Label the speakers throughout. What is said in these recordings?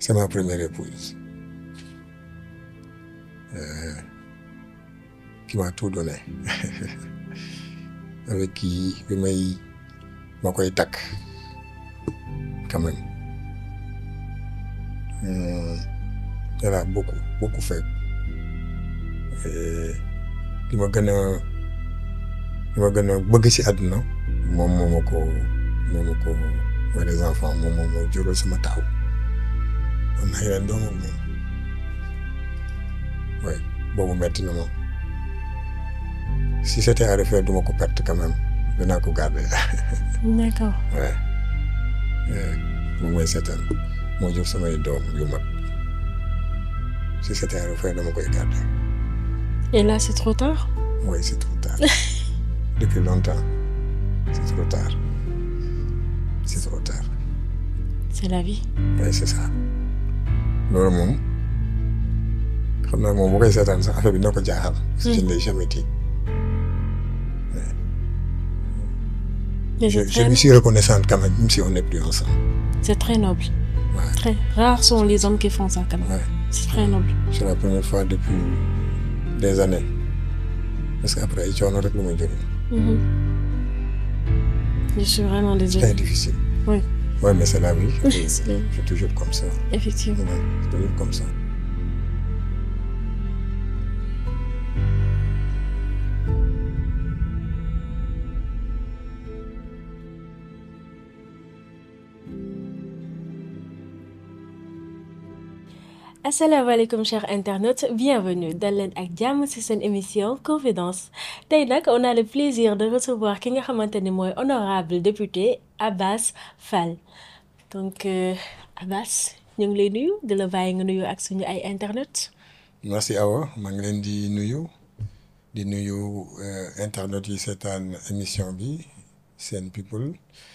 Speaker 1: c'est ma première épouse euh, qui m'a tout donné avec qui bi may ma koy takk quand même euh, elle a beaucoup beaucoup fait li ma gën a li ma gën a bëgg ci àdduna moom moo ma ko moo ma ko mooy les enfants moom moom moo jural sama taaw am na yeneen doomam moom oui boobu metti na moom si c'était à refaire du ma ko perte quand même dinaa ko garder
Speaker 2: d'accord
Speaker 1: ouais moom mooy seetaan moo jur samay doom yu mag si c'était à refaire dama koy garder
Speaker 2: et là c'est trop tard
Speaker 1: oui c'est trop tard depuis longtemps c'est trop tard c'est trop tard
Speaker 2: c'est la vie
Speaker 1: oui c'est ça loolu moom xam naa moom bu koy seetaan sax affaire bi dina ko jaaxal. je ne l'ai jamais dit.
Speaker 2: mais
Speaker 1: je
Speaker 2: c'est
Speaker 1: je
Speaker 2: très
Speaker 1: lui suis reconnaissante quand même même si on n'est plus ensemble.
Speaker 2: c'est très noble
Speaker 1: Ouais.
Speaker 2: très rares sont les hommes qui font ça quand même
Speaker 1: Ouais.
Speaker 2: c'est très noble
Speaker 1: c'est la première fois depuis des années parce que après ay coono rek lu may jógee.
Speaker 2: Mhm. je suis vraiment
Speaker 1: très
Speaker 2: désolée
Speaker 1: difficile.
Speaker 2: oui
Speaker 1: ouais mais c'est la vie.
Speaker 2: C'est la vie.
Speaker 1: c'est toujours comme ça.
Speaker 2: effectivement
Speaker 1: Ouais, c'est toujours comme ça.
Speaker 2: asalaamaaleykum chers internautes bienvenue dal leen ak jàmm ci seen émission confidence tey nag on a le plaisir de recevoir ki nga xamante ni mooy honorable député Abass Fall donc euh, Abass ñu ngi lay nuyu di la bàyyi nga nuyu ak suñu ay internautes
Speaker 1: merci Awa maa ngi leen di nuyu di nuyu euh, internautes yi seetaan émission bi Sen People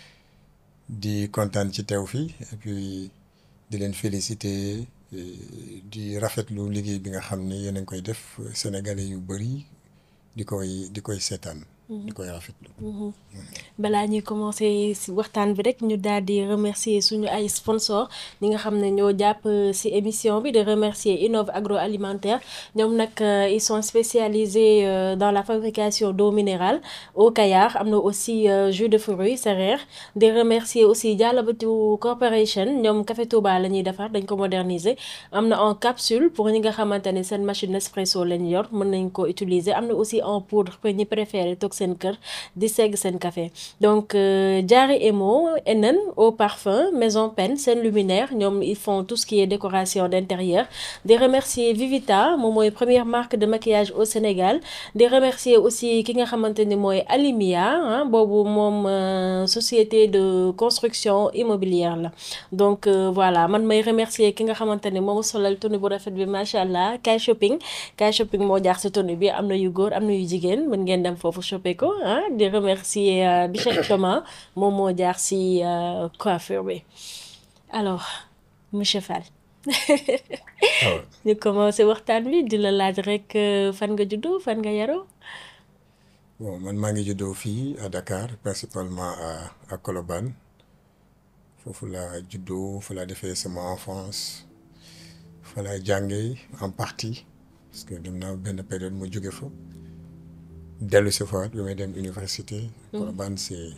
Speaker 1: di kontaan ci teew fii et puis di leen féliciter euh, di rafetlu liggéey bi nga xam ne yéen a ngi koy def sénégalais yu bëri di koy di koy seetaan. di koy rafetlu.
Speaker 2: balaa ñuy commencer ci waxtaan bi rek ñu daal di remercier suñu ay sponsors ñi nga xam ne ñoo jàpp ci émission bi de remercier Innov Agroalimentaire ñoom nag euh, ils sont spécialisés euh, dans la fabrication d'eau minérale au Kayar am na aussi euh, jus de fruits Serer di remercier aussi Dialabatu Corporation ñoom café Touba la ñuy defar dañ ko moderniser am na en capsule pour ñi nga xamante ne seen machine Nespresso lañ yor mën nañ ko utiliser am na aussi en poudre pour ñi préférer toog seen kër di segg seen café donc euh, Diary Emo Enen au parfum Maison Pen seen luminaire ñoom ils font tout ce qui est décoration d'intérieur di remercier Vivita moom mooy première marque de maquillage au Sénégal di remercier aussi ki nga xamante ni mooy Alimia ah boobu moom euh, société de construction immobilière la donc euh, voilà man may remercier ki nga xamante ni moom solal tenue bu rafet bi macha allah Kay Shopping Kay Shopping moo jaar si tenue bi am na yu góor am na yu jigéen mën ngeen dem foofu shopper ko ah di remercier euh, Bichette Thomas moom moo jaar si euh, coiffure bi alors monsieur Fall
Speaker 1: waaw
Speaker 2: ñu commencé waxtaan bi di la laaj rek euh, fan nga juddoo fan nga yaroo
Speaker 1: bon man maa ngi juddoo fii à Dakar principalement à à Colobane foofu laa juddoo fa laa defee sama enfance fa laa jàngee en partie parce que dem naa benn période mu jóge fa dellu si fa bi may dem université. Colobane c'est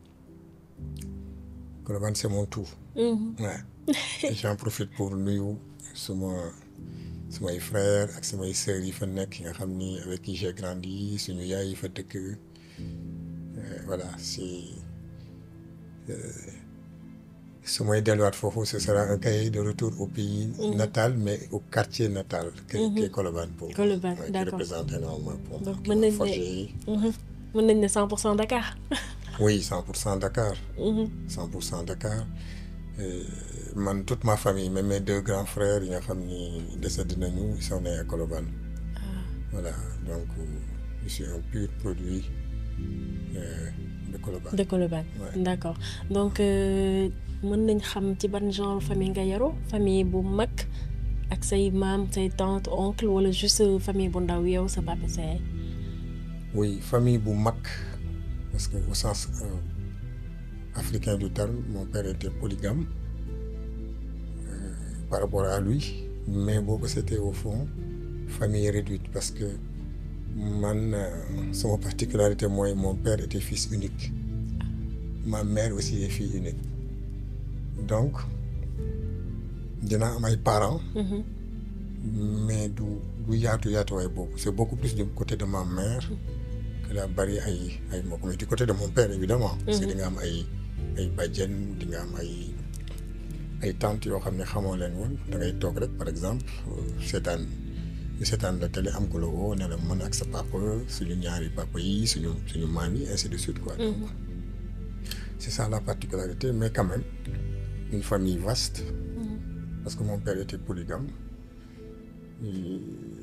Speaker 1: Colobane c'est mon tout. Ouais. Et j'en profite pour nuyu suma sumay frères ak samay sœurs yi fa nekk yi nga xam ni avec qui j'ai grandi suñu yaay yi fa dëkk Euh, voilà c'est euh, su may delluwaat foofu ce sera un cahier de retour au pays natal mais au quartier natal que qui est Colobane pour
Speaker 2: Colobane,
Speaker 1: ouais, qui
Speaker 2: d'accord.
Speaker 1: représente énormément pour
Speaker 2: Donc,
Speaker 1: qui
Speaker 2: mën
Speaker 1: m'a
Speaker 2: nañ ne-
Speaker 1: forgé.
Speaker 2: Mhm. mën nañ ne 100% Dakar
Speaker 1: oui 100 pour cent Dakar
Speaker 2: Mhm.
Speaker 1: 100 pour cent Dakar Euh, man toute ma famille même mes deux grands frères yi nga xam ni décédé nañu ils sont nés à Colobane voilà donc euh, je suis un pur produit euh, de Colobane
Speaker 2: de Colobane
Speaker 1: Ouais.
Speaker 2: d'accord donc euh, mën nañ xam ci ban genre famille nga yaroo famille bu mag ak say maam say tante oncle wala juste famille bu ndaw yow sa papa sa yaay
Speaker 1: oui famille bu mag parce que au sens euh, africain du terme mon père était polygame Euh, par rapport à lui mais boobu c'était au fond famille réduite parce que man sama particularité mooy mon père était fils unique ma mère aussi est fille unique donc dina am ay parents mais du du yaatu yaatuwaay boobu c'est beaucoup plus du côté de ma mère que daa bari ay ay mbokk mais du côté de mon père évidemment parce que di nga am ay ay bàjjen di nga am ay ay tantes yoo xam ne xamoo leen woon da ngay toog rek par exemple seetaan ñu seetaan la télé am ko la woo ne la mën ak sa papa suñu ñaari papa yi suñu suñu maam yi ainsi de suite quoi donc c'est ça la particularité mais quand même une famille vaste parce que mon père était polygame et,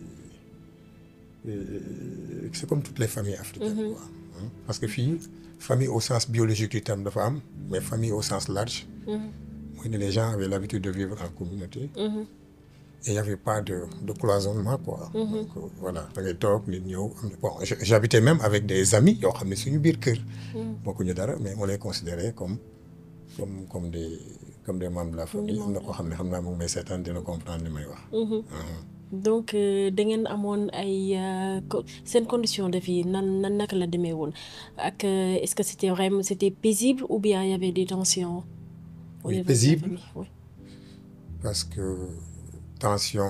Speaker 1: et c'est comme toutes les familles africaines quoi parce que fii famille au sens biologique du terme dafa am mais famille au sens large mooy ne les gens avaient l'habitude de vivre en communauté et il y avait pas de de cloisonnement quoi donc voilà da ngay toog nit ñëw am bon j'habitais même avec des amis yoo xam ne suñu biir kër bokkuñu dara mais on les considérait comme comme comme des comme des membres de la famille am na koo xam ne xam naa moom may seetaan dina comprendre li may wax
Speaker 2: donc da ngeen amoon ay seen condition de vie nan nan naka la demee woon ak est-ce que c'était vraiment c'était paisible ou bien il y avait des tensions
Speaker 1: oui paisible parce que tension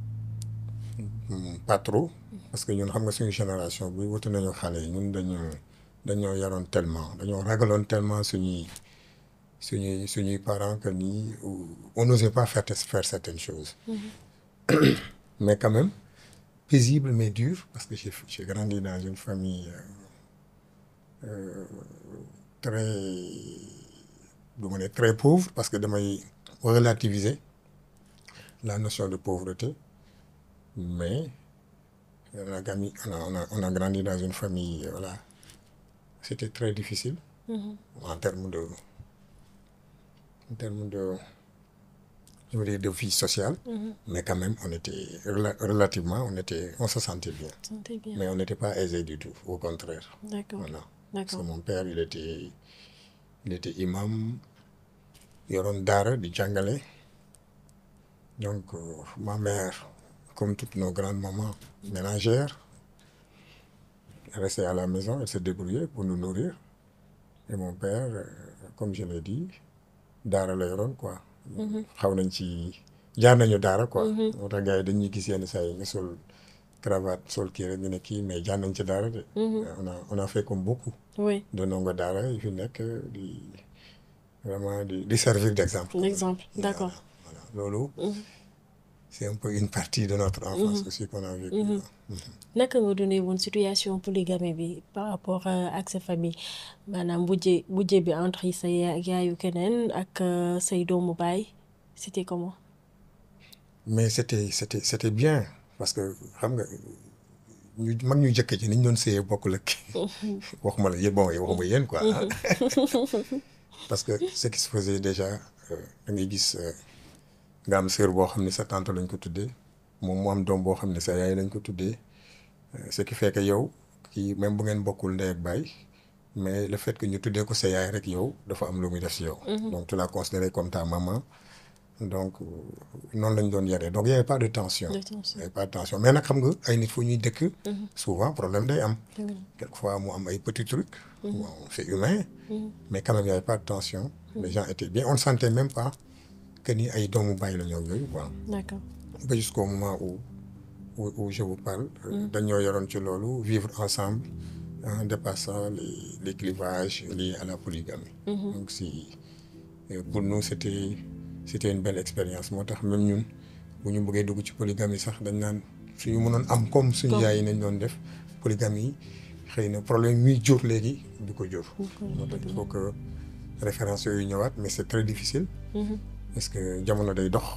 Speaker 1: pas trop parce que ñun xam nga suñu génération bi wuti nañu xale yi ñun dañu dañoo yaroon tellement dañoo ragaloon tellement suñuy suñuy suñuy parents que nii on n'osait pas faire faire certaines choses mais quand même paisible mais dur parce que j'ai j'ai grandi dans une famille euh, euh, très du ma ne très pauvre parce que damay relativiser la notion de pauvreté mais on a gagné on a on a on a grandi dans une famille voilà c'était très difficile. Mm-hmm. en termes de en termes de je veux dire de vie sociale. Mm-hmm. mais quand même on était rela relativement on était on se sentait bien.
Speaker 2: Sentait bien.
Speaker 1: mais on n'était pas aisé du tout au contraire.
Speaker 2: D'accord.
Speaker 1: voilà parce
Speaker 2: D'accord.
Speaker 1: que mon père il était il était imam yoroon daara di jàngale donc euh, ma mère comme toutes nos grandes mamans ménagères restait à la maison elle se débrouillait pour nous nourrir et mon père euh, comme je l'ai dit daara la yoroon quoi xaw nañ ci jaar nañu daara quoi moo tax gars yi dañuy gis yenn saa yi nga sol cravate sol kii rek ñu ne kii mais jaar nañ ci daara de on a on a fait comme beaucoup
Speaker 2: oui
Speaker 1: de ndongo daara yi fi nekk di vraiment di di servir d'exemple
Speaker 2: l'exemple d'accord
Speaker 1: voilà loolu c'est un peu une partie de notre enfance aussi qu'on a vécu
Speaker 2: naka nga dundee woon situation polygamie bi par rapport euh, ak sa famille maanaam bujje bujje bi entre sa ya- yaayu keneen ak euh, say doomu baay c'était comment
Speaker 1: mais c'était c'était c'était bien parce que xam nga ñu mag ñu jëkk ci ni ñu doon séyee bokkul ak waxuma la yéen bon waxuma yéen quoi parce que ce qui se faisait déjà euh, da ngay gis euh, nga am sœur boo xam ne sa tante lañ ko tuddee moom mu am doom boo xam ne sa yaay lañ ko tuddee Euh, ce qui fait que yow kii même bu ngeen bokkul ndey ak baay mais le fait que ñu tuddee ko sa yaay rek yow dafa am lu muy def si yow. donc tu l'as considéré comme ta maman donc euh, noonu lañ doon yaree donc y avait pas de tension.
Speaker 2: De tension.
Speaker 1: y avait pas de tension mais nag xam nga ay nit fu ñuy dëkk. souvent problème day am. quelquefois mu am ay petits trucs. bon c'est humain. mais quand même y avait pas de tension. les gens étaient bien on ne sentait même pas que ni ay doomu baay la ñoo yooyu quoi.
Speaker 2: d'accord
Speaker 1: ba jusqu'au moment où où, où je vous parle euh, dañoo yoroon ci loolu vivre ensemble en dépassant les les clivages liés à la polygamie donc si euh, pour nous c'était c'était une belle expérience moo tax même ñun bu ñu bëggee dugg ci polygamie sax dañ naan suñu mënoon am comme suñu
Speaker 2: Comme.
Speaker 1: yaay yi nañ doon def polygamie xëy na problème yi muy jur léegi du ko jur moo tax il faut que référence yooyu ñëwaat mais c'est très difficile parce que jamono day dox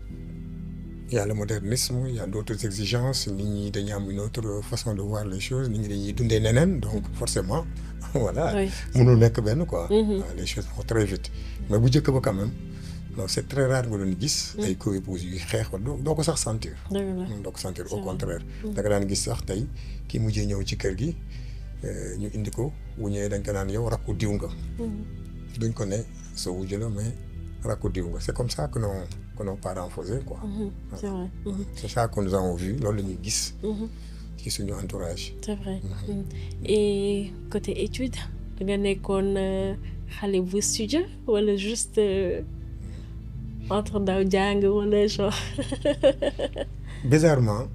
Speaker 1: il y a le modernisme il y a d'autres exigences nit ñi dañu am une autre façon de voir les choses nit ñi dañuy dundee neneen donc forcément voilà
Speaker 2: Oui.
Speaker 1: mënul nekk benn quoi waaw, les choses vont très vite mais bu njëkk ba quand même non c'est très rare nga doon gis ay co-épouses yuy xeex wala doo doo ko sax sentir
Speaker 2: dëgg la
Speaker 1: doo ko sentir
Speaker 2: C'est
Speaker 1: au
Speaker 2: vrai.
Speaker 1: contraire da nga daan gis sax tey kii mujjee ñëw ci kër gi euh, ñu indi ko bu ñëwee dañ ko naan yow rakku diw nga duñ ko ne sa wujj la mais rakku diw nga c'est comme ça que nos que nos parents faisaient quoi.
Speaker 2: c'est vrai.
Speaker 1: c'est ça que nous avons vu loolu la ñuy gis. ci suñu entourage.
Speaker 2: c'est vrai. et côté études da nga nekkoon xale bu studieux wala juste entre ndaw jàng wala genre.
Speaker 1: bizarrement.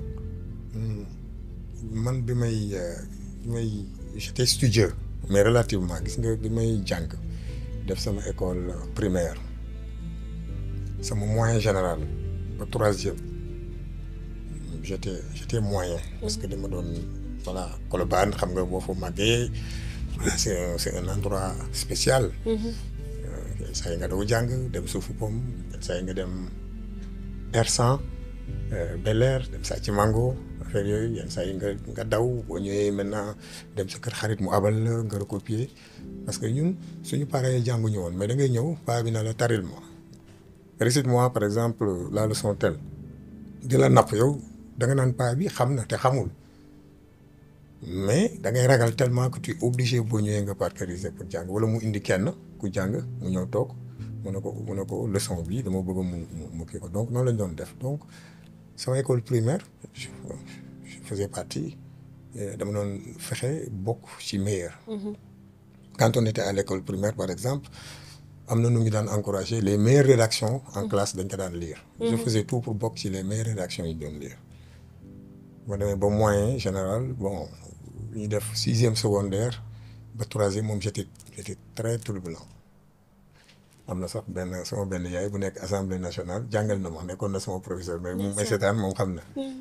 Speaker 1: man bi may bi may j'étais studieux mais relativement gis nga bi may jàng def sama école primaire sama moyen général ba troisième j'étais j'étais moyen parce que dama doon voilà Colobane xam nga boo fa màggee voilà c'est un c'est un endroit spécial saa yi nga daw jàng dem suufu pom saa yi nga dem Ersan Bel Air dem saa ci mango affaire yooyu yenn saa yi nga nga daw boo ñëwee maintenant dem sa kër xarit mu abal la nga recopier parce que ñun suñu parents yi jànguñu woon mais da ngay ñëw paa bi na la taril ma récite-moi par exemple la leçon telle di la napp yow da nga naan paa bi xam na te xamul mais da ngay ragal tellement que tu es obligé boo ñëwee nga parcariser pour jàng wala mu indi kenn ku jàng mu ñëw toog mu ne ko mu ne ko leçon bi dama bëgg mu mu kii ko donc noonu lañ doon def donc sama école primaire je faisais partie dama doon fexe bokk ci meilleur. quand on était à l'école primaire par exemple am na nu ñu daan encourager les meilleures rédactions en classe dañ ko daan lire. je faisais tout pour bokk ci les meilleures rédactions yi doon lire. ma demee ba moyen général bon ñu def sixième secondaire ba troisième moom j'étais j'étais très turbulent am na sax benn sama benn yaay bu nekk assemblée nationale jàngal na ma nekkoon na sama professeur mais moom may seetaan moom xam na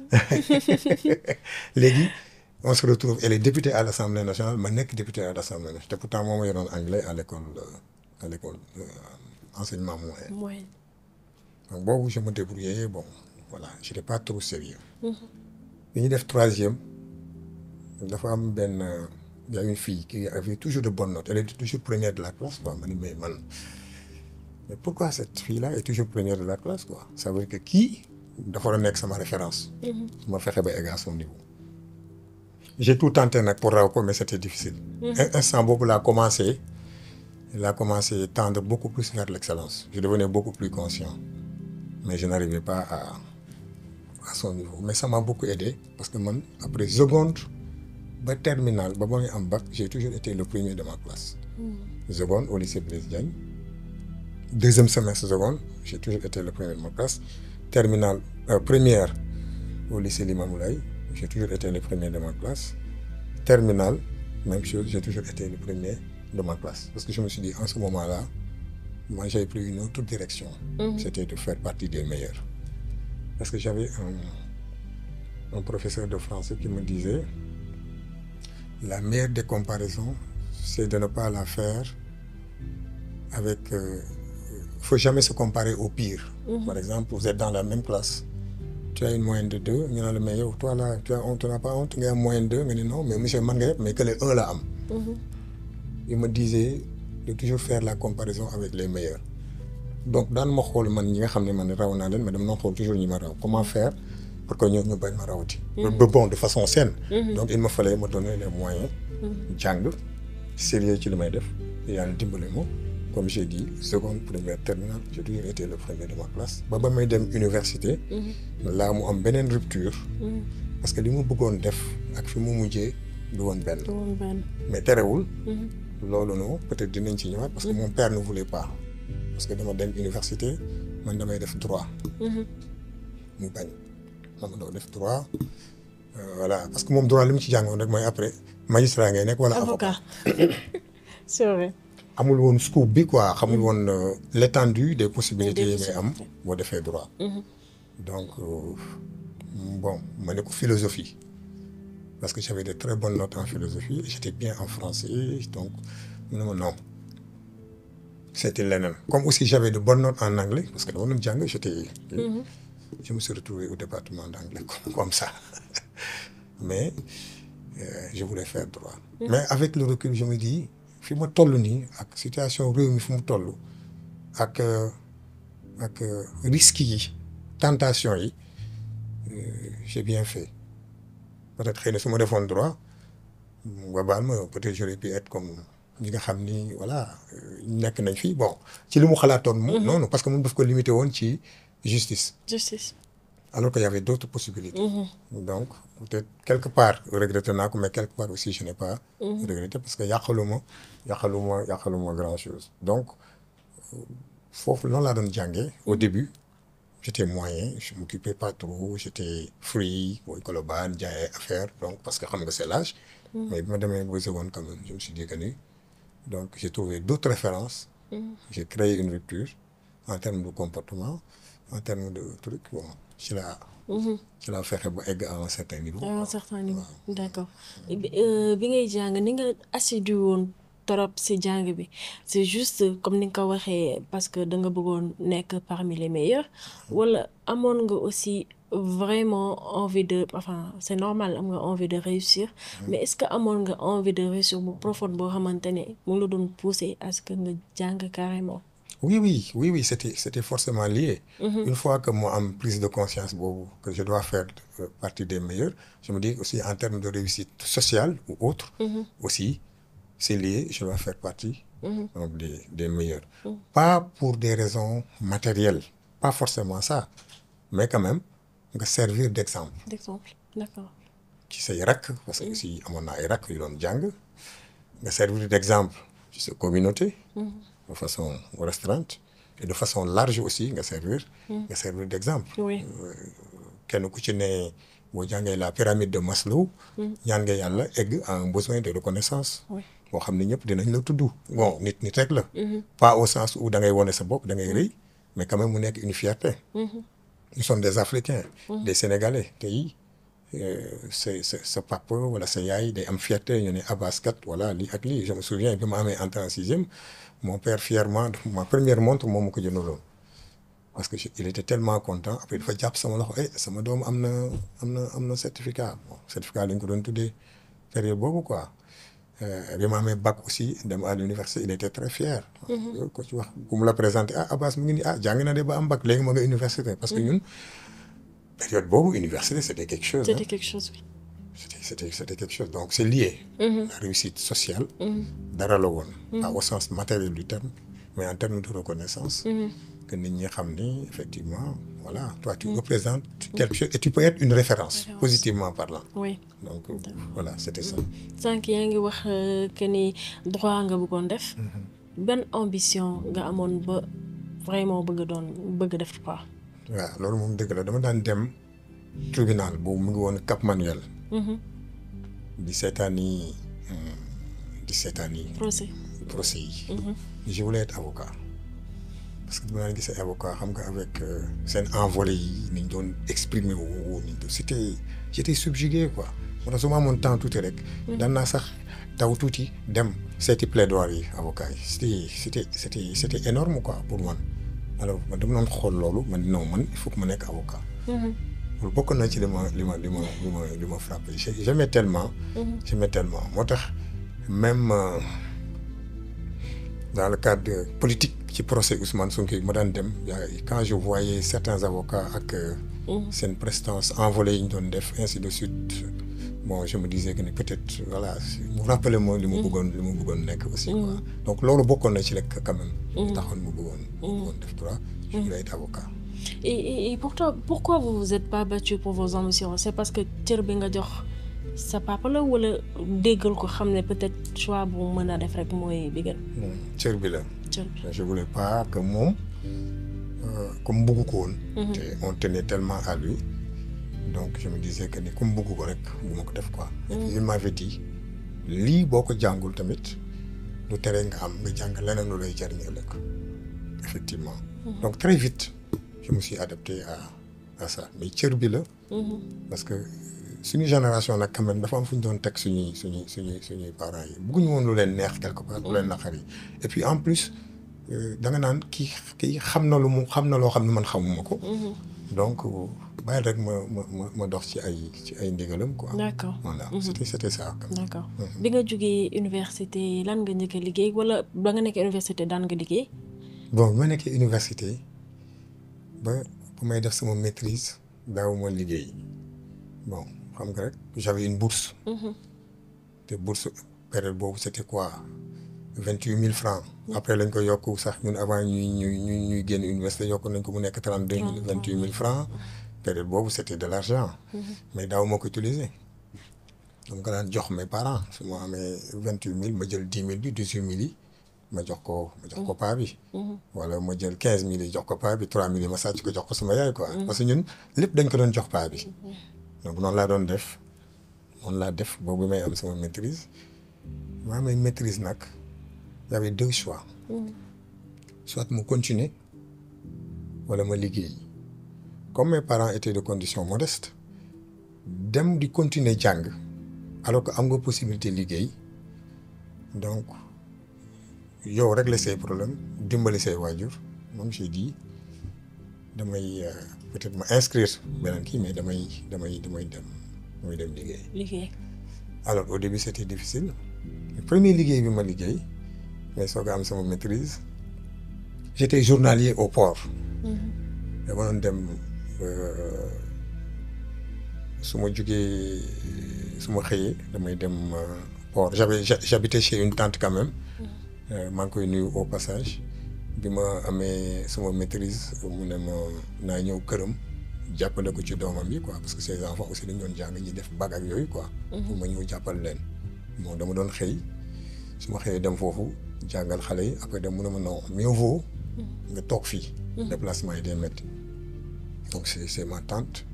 Speaker 1: léegi on se retrouve elle est députée à l'assemblée nationale ma nekk député à l'assemblée nationale te pourtant moom ma yoroon anglais à l'école à l'école enseignement moyen donc boobu je me débrouillais bon voilà j'étais pas trop sérieux bi ñu def troisième dafa am benn y a une fille qui avait toujours de bonnes notes elle était toujours première de la classe quoi ma ni mais man mais pourquoi cette fille-là est toujours première de la classe quoi ça veut dire que kii dafa war a nekk sama référence ma fexe ba egg à son niveau j'ai tout tenté nag pour raw ko mais c'était difficile instant boobu laa commencé laa commencé tendre beaucoup plus vers l'excellence je devenais beaucoup plus conscient mais je n'arrivais pas à à son niveau mais ça m'a beaucoup aidé parce que man après seconde ba terminale ba ba muy am bac j'ai toujours été le premier de ma classe seconde au lycée Blaise Diagne deuxième semestre seconde j'ai toujours été le premier de ma classe terminale euh, première au lycée Limamoulaye j'ai toujours été le premier de ma classe terminale même chose j'ai toujours été le premier de ma classe parce que je me suis dit en ce moment-là moi j'avais pris une autre direction mmh. c'était de faire partie des meilleurs parce que j'avais un, un professeur de français qui me disait la meilleure des comparaisons c'est de ne pas la faire avec euh, faut jamais se comparer au pire mmh. par exemple vous êtes dans la même classe tu as une moyenne de deux ñu ne la mais yow toi là tu as honte tu n'as pas honte nga am moyenne deux nga ni non mais monsieur man nga yëpp mais que les un la am il me disait de toujours faire la comparaison avec les meilleurs donc daan ma xool man ñi nga xam ne man raw naa leen mais dama doon xool toujours ñi ma raw comment faire pour que ñoom ñu bañ ma rawati ba bon de façon saine donc il me fallait me donner les moyens jàng sérieux ci li may def yàlla dimbali ma comme j'ai dit seconde première terminale j'ai toujours été le premier de ma classe ba ba may dem université laa mu am beneen rupture parce que li mu bëggoon def ak fi mu mujjee du woon benn mais terewul loolu noonu peut-être dinañ ci ñëwaat parce que mon père ne voulait pas parce que dama dem université man damay def droit mu bañ dama doo def droit voilà parce que moom droit li mu ci jàngoon rek mooy après magistrat ngay nekk wala avocat
Speaker 2: c'est vrai
Speaker 1: amul woon scoop bi quoi xamul woon l'étendue des possibilités yi ngay am boo defee droit donc bon ma ne ko philosophie parce que j'avais de très bonnes notes en philosophie et j'étais bien en français donc mu ne ma non c'était leneen comme aussi j'avais de bonnes notes en anglais parce que dama doon jàng j'étais je me suis retrouvé au département d'anglais comme ça mais euh, je voulais faire droit mais avec le recul je me dis fi ma toll nii ak situation réew mi fu mu toll ak ak risques yi tentation yi j'ai bien fait peut-être xëy na su ma defoon droit nga baal ma peut-être j'aurais pu être comme ñi nga xam ni voilà nekk nañ fi bon ci li mu xalaatoon. mu noonu parce que moom daf ko limité woon ci justice.
Speaker 2: justice.
Speaker 1: alors qu'il y avait d'autres possibilités. donc peut-être quelque part regretté naa ko mais quelque part aussi je n'ai pas. regretté parce que yàqaluma yàqaluma yàqaluma grand chose donc foofu noonu laa doon jàngee au début. j'étais moyen je m'occupais pas trop j'étais free booy Colobane jaayee affaire donc parce que xam nga c'est l'âge mais bi ma demee ba seconde quand même je me suis dit que ni donc j'ai trouvé d'autres références j'ai créé une rupture en termes de comportement en termes de trucs bon ci la ci la fexe ba egg à un certain niveau
Speaker 2: à un certain niveau d'accord bi ngay jàng ni nga assidu woon trop ci jàng bi c'est juste comme ni nga ko waxee parce que da nga bëggoon nekk parmi les meilleurs wala amoon nga aussi vraiment envie de enfin c'est normal am nga envie de réussir mais est-ce que amoon nga envie de réussir bu profonde boo xamante ne mu la doon pousser à ce que nga jàng carrément
Speaker 1: oui oui oui oui c'était c'était forcément lié une fois que moi am prise de conscience boobu que je dois faire partie des meilleurs je me dis aussi en termes de réussite sociale ou autre aussi c'est lié je dois faire partie donc des des meilleurs pas pour des raisons matérielles pas forcément ça mais quand même nga servir d'exemple
Speaker 2: d'exemple d'accord
Speaker 1: ci say rakk parce que aussi amoon naa ay rakk yu doon jàng nga servir d'exemple ci sa communauté de façon restreinte et de façon large aussi nga servir nga servir d'exemple
Speaker 2: oui
Speaker 1: kenn ku ci ne boo jàngee la pyramide de Maslow ñaan nga yàlla egg à un besoin de reconnaissance
Speaker 2: oui
Speaker 1: boo xam ne ñëpp dinañ la tudd bon nit nit rek la pas au sens où da ngay wone sa bopp da ngay rëy mais quand même mu nekk une fierté nous sommes des Africains des Sénégalais tey sa sa sa papa wala sa yaay day am fierté ñu ne Abbas kat voilà lii ak lii je me souviens bi ma amee entrée en sixième mon père fièrement ma première montre moom ma ko jëndaloon parce que il était tellement content après dafa jàpp sama loxo eh sama doom am na am na am na certificat bon certificat lañ ko doon tuddee période boobu quoi bi ma amee bac aussi dem à l'université il était très fier ko ci wax bu mu la présenté ah Abbas mu ngi nii ah jàng na de ba am bac léegi ma nga université parce que ñun période boobu université c'était quelque chose
Speaker 2: c'était quelque chose oui
Speaker 1: c'était c'était c'était quelque chose donc c'est lié la réussite sociale dara la woon pas au sens matériel du terme mais en termes de reconnaissance que nit ñi xam ni effectivement voilà toi tu représentes quelque chose et tu peux être une référence positivement parlant
Speaker 2: oui
Speaker 1: donc voilà c'était ça
Speaker 2: sànq yaa ngi wax que ni droit nga bëggoon def ban ambition nga amoon ba vraiment bëgg doon bëgg def quoi
Speaker 1: waaw loolu moom dëgg la dama daan dem tribunal boobu mu ngi woon Cap Manuel di seetaan yi di seetaan yi
Speaker 2: procès
Speaker 1: procès yi je voulais être avocat parce que dama daan gis ay avocat xam nga avec seen envolée yi ni ñu doon exprimer wu ni ñu c'était j'étais subjugué quoi moo tax su ma amoon temps tuuti rek daan naa sax taw tuuti dem seeti plaidoirie yi avocat yi c'était c'était c'était c'était énorme quoi pour man alors man dama doon xool loolu man non man il faut que ma nekk avocat loolu bokk na ci li ma li ma li ma li ma li ma frappé j'aimais tellement j'aimais tellement moo tax même dans le cadre politique ci procès Ousmane Sonko ma daan dem quand je voyais certains avocats ak seen prestance envolée yi ñu doon def ainsi de suite bon je me disais que ni peut-être voilà mu rappelé ma li ma bëggoon li ma bëggoon nekk aussi quoi donc loolu bokkoon na ci rek quand même taxoon mu bëggoon mu bëggoon def droit je voulais être avocat
Speaker 2: et et et pourtant pourquoi vous vous êtes pas battu pour vos ambitions c'est parce que cër bi nga jox sa papa la wala déggal ko xam ne peut-être choix bu mën a def rek mooy bi gën.
Speaker 1: cër bi la.
Speaker 2: cër bi
Speaker 1: je voulais pas que moom comme bëggu ko woon. te on tenait tellement à lui donc je me disais que ni comme bëggu ko rek bu ma ko def quoi. et puis il m'avait dit lii boo ko jàngul tamit lu tere nga am nga jàng leneen lu lay jariñ ëllëg effectivement. donc très vite je me suis adapté à à ça mais cër bi la. parce que. suñu génération nag quand même dafa am fu ñu doon teg suñuy suñuy suñuy suñuy parents yi bëgguñu woon lu leen neex quelque part lu leen naqari et puis en plus da nga naan kii kii xam na lu mu xam na loo xam ne man xamuma ko. donc bàyyi rek ma ma ma ma dox ci ay ci ay ndigalam quoi.
Speaker 2: d'accord
Speaker 1: voilà c'était c'était ça.
Speaker 2: d'accord bi nga jógee université lan nga njëkk a liggéey wala ba nga nekkee université daan nga liggéey.
Speaker 1: bon bi ma nekkee université ba bu may def sama maîtrise daaw ma liggéey bon. xam nga rek j'avais une bourse te bourse période boobu c'était quoi vingt huit mille francs après lañ ko yokk sax ñun avant ñuy ñuy ñuy ñuy génn université yokk nañ ko mu nekk trente deux mille vingt huit mille francs période boobu c' était de l' argent mais daaw moo ko utiliser dama ko daan jox mes parents su ma amee vingt huit mille ma jël dix mille bi dix huit mille yi ma jox ko ma jox ko paa bi wala ma jël quinze mille yi jox ko paa bi trois mille yi ma sàcc ko jox ko sama yaay quoi parce que ñun lépp dañ ko doon jox paa bi donc noonu laa doon def noonu laa def boobu may am sama maîtrise ma amee maîtrise nag y avait deux choix soit mu continuer wala ma liggéey comme mes parents étaient de condition modeste dem di continuer jàng alors que am nga possibilité liggéey donc yow régler say problème dimbali say waajur moom j'ai dit damay peut-être ma inscrire beneen kii mais damay damay damay dem damay dem liggéey.
Speaker 2: liggéey.
Speaker 1: alors au début c'était difficile premier liggéey bi ma liggéey mais soog a am sama maîtrise j'étais journalier au port. dama doon dem su ma jugee su ma xëyee damay dem port j'avais j'habitais chez une tante quand même. maa ngi koy nuyu au passage bi ma amee sama maîtrise mu ne ma naa ñëw këram jàppale ko ci doomam yi quoi parce que ces enfants aussi dañu doon jàng ñi def bac ak yooyu quoi. pour ma ñëw jàppal leen. bon dama doon xëy su ma xëyee dem foofu jàngal xale yi après dem mu ne ma non mieux vaut nga toog fii. déplacement yi day métti. donc c'est c'est ma tante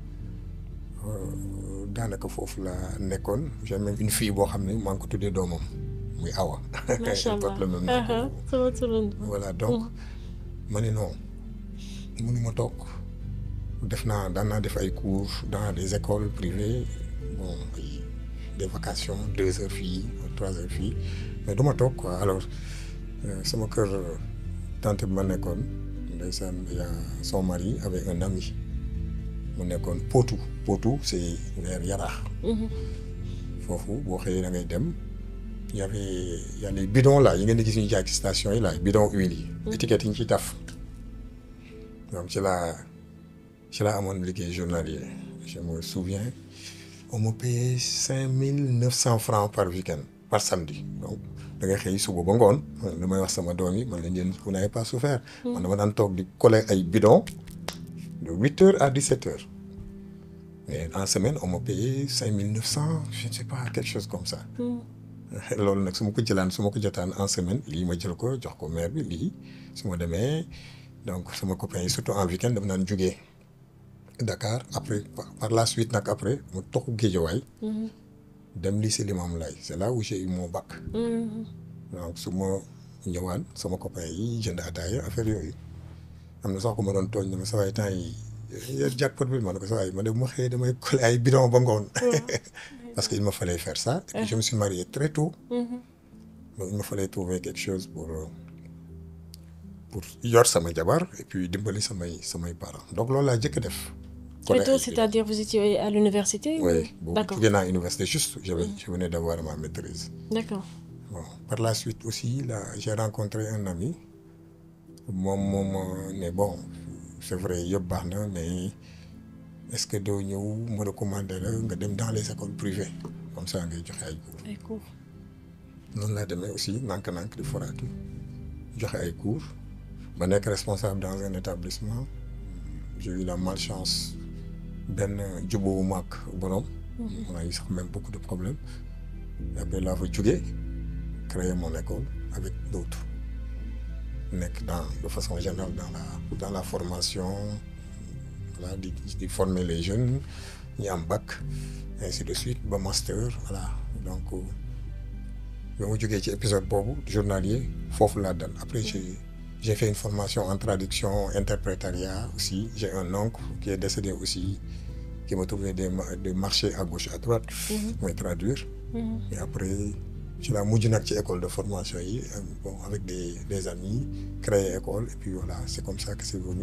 Speaker 1: daanaka foofu la nekkoon j'ai même une fille boo xam ne maa ngi ko tuddee doomam. muy awa.
Speaker 2: macha allah
Speaker 1: le même nom.
Speaker 2: sama turando.
Speaker 1: voilà donc ma ne non mënuma toog def naa daan naa def ay cours dans des écoles privées bon ay des vacations deux heures fii trois heures fii mais du ma toog quoi alors sama kër tante bi ma nekkoon ndeysaan ya son mari avec un ami mu nekkoon Potou Potou c'est vers Yaraax. foofu boo xëyee da ngay dem. y avait y a les bidons là yi ngeen di gis ñu jaay ci station yi là bidon huile yi. étiquette yi ñu ciy taf. donc ci laa ci laa amoon liggéey journalier je me souviens on me payait cinq mille neuf cent francs par week-end par samedi donc da ngay xëy suba ba ngoon li may wax sama doom yi man leen yéen vous n'avez pas souffert. man dama daan toog di coller ay bidons de huit heures à dix-sept heures mais en semaine on me payait cinq mille neuf cent je ne sais pas quelque chose comme ça. loolu nag su ma ko jëlaan su ma ko jotaan en semaine lii ma jël ko jox ko maire bi lii su ma demee donc sama copain yi surtout en week-end dama naan jugee Dakar après par la suite nag après mu toxu Géejawaay dem lycée Limamoulaye c'est là où j'ai eu mon bac donc su ma ñëwaan sama copain yi jënd ataaya affaire yooyu am na sax ko ma doon tooñ ne ma sa waay temps yi yéen jackpot bi ma ne ko sa waay ma ne bu ma xëyee damay coller ay bidon ba ngoon parce qu'il me fallait faire ça. Et puis je me suis marié très tôt. donc il me fallait trouver quelque chose pour pour yor sama jabar et puis dimbali samay samay parents donc loolu laa jëkk def.
Speaker 2: très tôt c'est-à-dire vous étiez à l'université
Speaker 1: oui boobu
Speaker 2: d'accord
Speaker 1: jógee naa université juste je je venais d'avoir ma maîtrise.
Speaker 2: d'accord
Speaker 1: bon par la suite aussi là j'ai rencontré un ami moom moom ne bon c'est vrai yëpp baax na mais. est-ce que doo ñëw ma recommandé la nga dem dans les écoles privées comme ça ngay joxe ay cours.
Speaker 2: ay cours.
Speaker 1: noonu laa demee aussi nànk-nànk di foraatu joxe ay cours ma nekk responsable dans un établissement j'ai eu la malchance benn jubóowu maak borom. on a eu sax même beaucoup de problèmes après laa fa jógee créer mon école avec d'autres nekk dans de façon générale dans la dans la formation. voilà di di former les jeunes ñi am bac ainsi de suite ba master voilà donc ba ma jógee ci épisode boobu journalier foofu laa dal après j'ai j'ai fait une formation en traduction interprétariat aussi j'ai un oncle qui est décédé aussi qui m'a trouvé des des marchés à gauche à droite mooy traduire et après ci laa mujj nag ci école de formation yi bon avec des des amis créer école et puis voilà c'est comme ça que c'est venu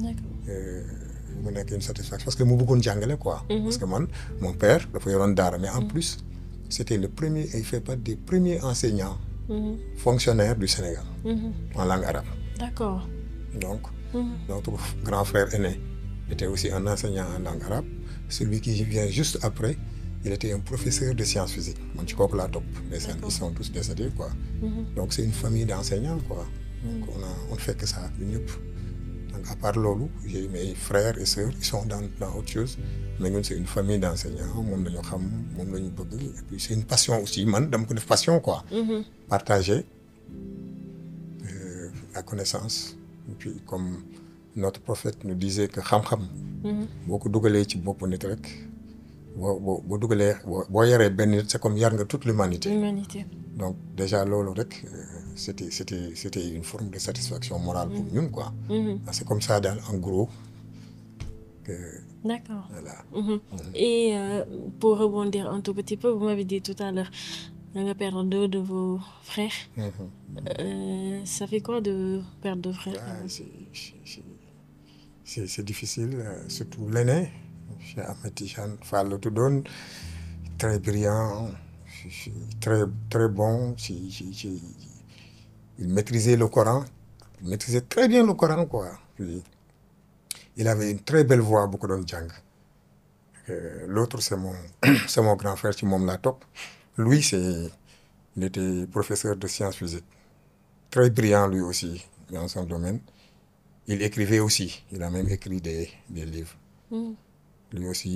Speaker 1: mu nekk une satisfaction parce que mu bëggoon jàngale quoi. parce que man mon père dafa yoroon daara mais en plus c'était le premier il fait partie des premiers enseignants. fonctionnaires du Sénégal. en langue arabe.
Speaker 2: d'accord.
Speaker 1: donc. notre grand frère aîné était aussi un enseignant en langue arabe celui qui vient juste après il était un professeur de sciences physiques man ci kooku laa topp ndeysaan ils sont tous décédés quoi donc c'est une famille d'enseignants quoi donc on a on fait que ça ñun ñëpp donc à part loolu j'ai mes frères et sœurs ils sont dans dans autre chose mais ñun c'est une famille d'enseignants moom la ñu xam moom la ñu bëgg et puis c'est une passion aussi man dama ko def passion quoi partager euh, la connaissance et puis comme notre prophète nous disait que xam-xam boo ko dugalee ci bopp nit rek boo boo boo dugalee boo boo yaree benn nit c'est comme yar nga toute l'humanité
Speaker 2: L'humanité.
Speaker 1: donc déjà loolu rek euh, c'était c'était c'était une forme de satisfaction morale pour ñun quoi c'est comme ça daal en gros que
Speaker 2: D'accord.
Speaker 1: voilà
Speaker 2: Mhm. Et euh, pour rebondir un tout petit peu, vous m'avez dit tout à l'heure, vous avez perdu deux de vos frères. Euh, ça fait quoi de perdre deux frères
Speaker 1: Ah, c'est c'est- c'est c'est difficile euh, surtout l'aîné Cheikh Ahmed Tidiane Fall la tuddoon très brillant si- si- très très bon ci ci ci il maîtrisait le Coran il maîtrisait très bien le Coran quoi puis il avait une très belle voix bu ko doon jàng Euh, l'autre c'est mon c'est mon grand frère ci moom laa topp lui c'est il était professeur de sciences physiques très brillant lui aussi dans son domaine il écrivait aussi il a même écrit des des livres
Speaker 2: Mhm.
Speaker 1: lui aussi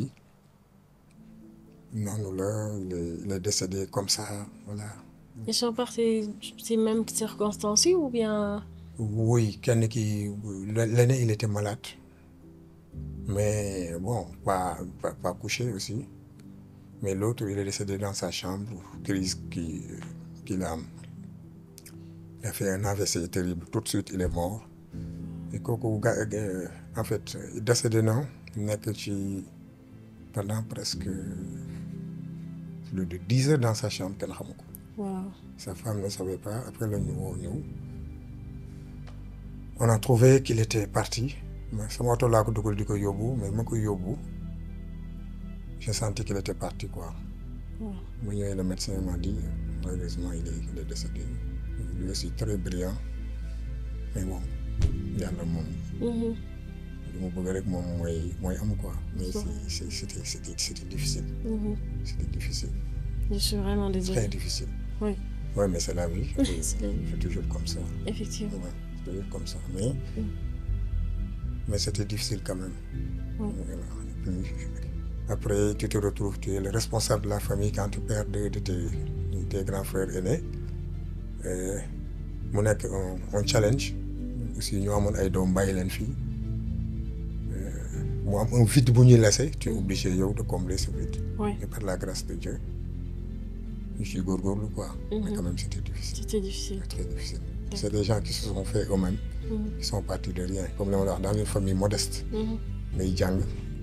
Speaker 1: noonu la il est, il est décédé comme ça voilà
Speaker 2: Ils sont partis ces mêmes circonstances ou bien
Speaker 1: oui kenn ki l'aîné il était malade mais bon pas pas, pas couché aussi mais l'autre il est décédé dans sa chambre crise qui qu'il a il a fait un AVC terrible tout de suite il est mort et kooku ga ga- en fait décédé na nekk ci pendant presque plus de dix heures dans sa chambre kenn xamu ko
Speaker 2: waaw
Speaker 1: sa femme ne savait pas après la ñu woo ñëw on a trouvé qu'il était parti mais sama oto laa ko dugal di ko yóbbu mais ma ko yóbbu j'ai senti qu'il était parti quoi
Speaker 2: waaw
Speaker 1: mu ñëwee le médecin m'a dit malheureusement il est il est décédé lui aussi très brillant mais bon yàlla moom
Speaker 2: Mhm.
Speaker 1: li mu bëgg rek moom mooy mooy am quoi mais
Speaker 2: Bon.
Speaker 1: c'est c'est c'était c'était c'était difficile
Speaker 2: Mhm.
Speaker 1: c'était difficile
Speaker 2: Je suis vraiment
Speaker 1: très
Speaker 2: désolée.
Speaker 1: difficile
Speaker 2: Oui,
Speaker 1: ouais mais c'est la vie
Speaker 2: C'est la vie.
Speaker 1: c'est toujours comme ça
Speaker 2: effectivement.
Speaker 1: Ouais, c'est toujours comme ça. Mais, mais c'était difficile quand même.
Speaker 2: Mm.
Speaker 1: Voilà. Et puis, après, tu te retrouves, tu es le responsable de la famille quand tu perds deux de tes, de tes grands frères aînés. Euh, mu nekk un, un challenge. Aussi, ñu amoon ay doom bàyyi leen fii. Euh, mu am un vide bu ñuy laisser. Tu es obligé yow de combler ce vide.
Speaker 2: Oui,
Speaker 1: Et par la grâce de Dieu, ñu ciy góorgóorlu quoi. Mais
Speaker 2: Mhm.
Speaker 1: quand même, c'était difficile.
Speaker 2: c'était difficile.
Speaker 1: Très difficile. C'est des gens qui se sont fait eux-mêmes.
Speaker 2: Mhm.
Speaker 1: qui sont partis de rien comme li ma la wax dans une famille modeste
Speaker 2: Mhm.
Speaker 1: ngay jàng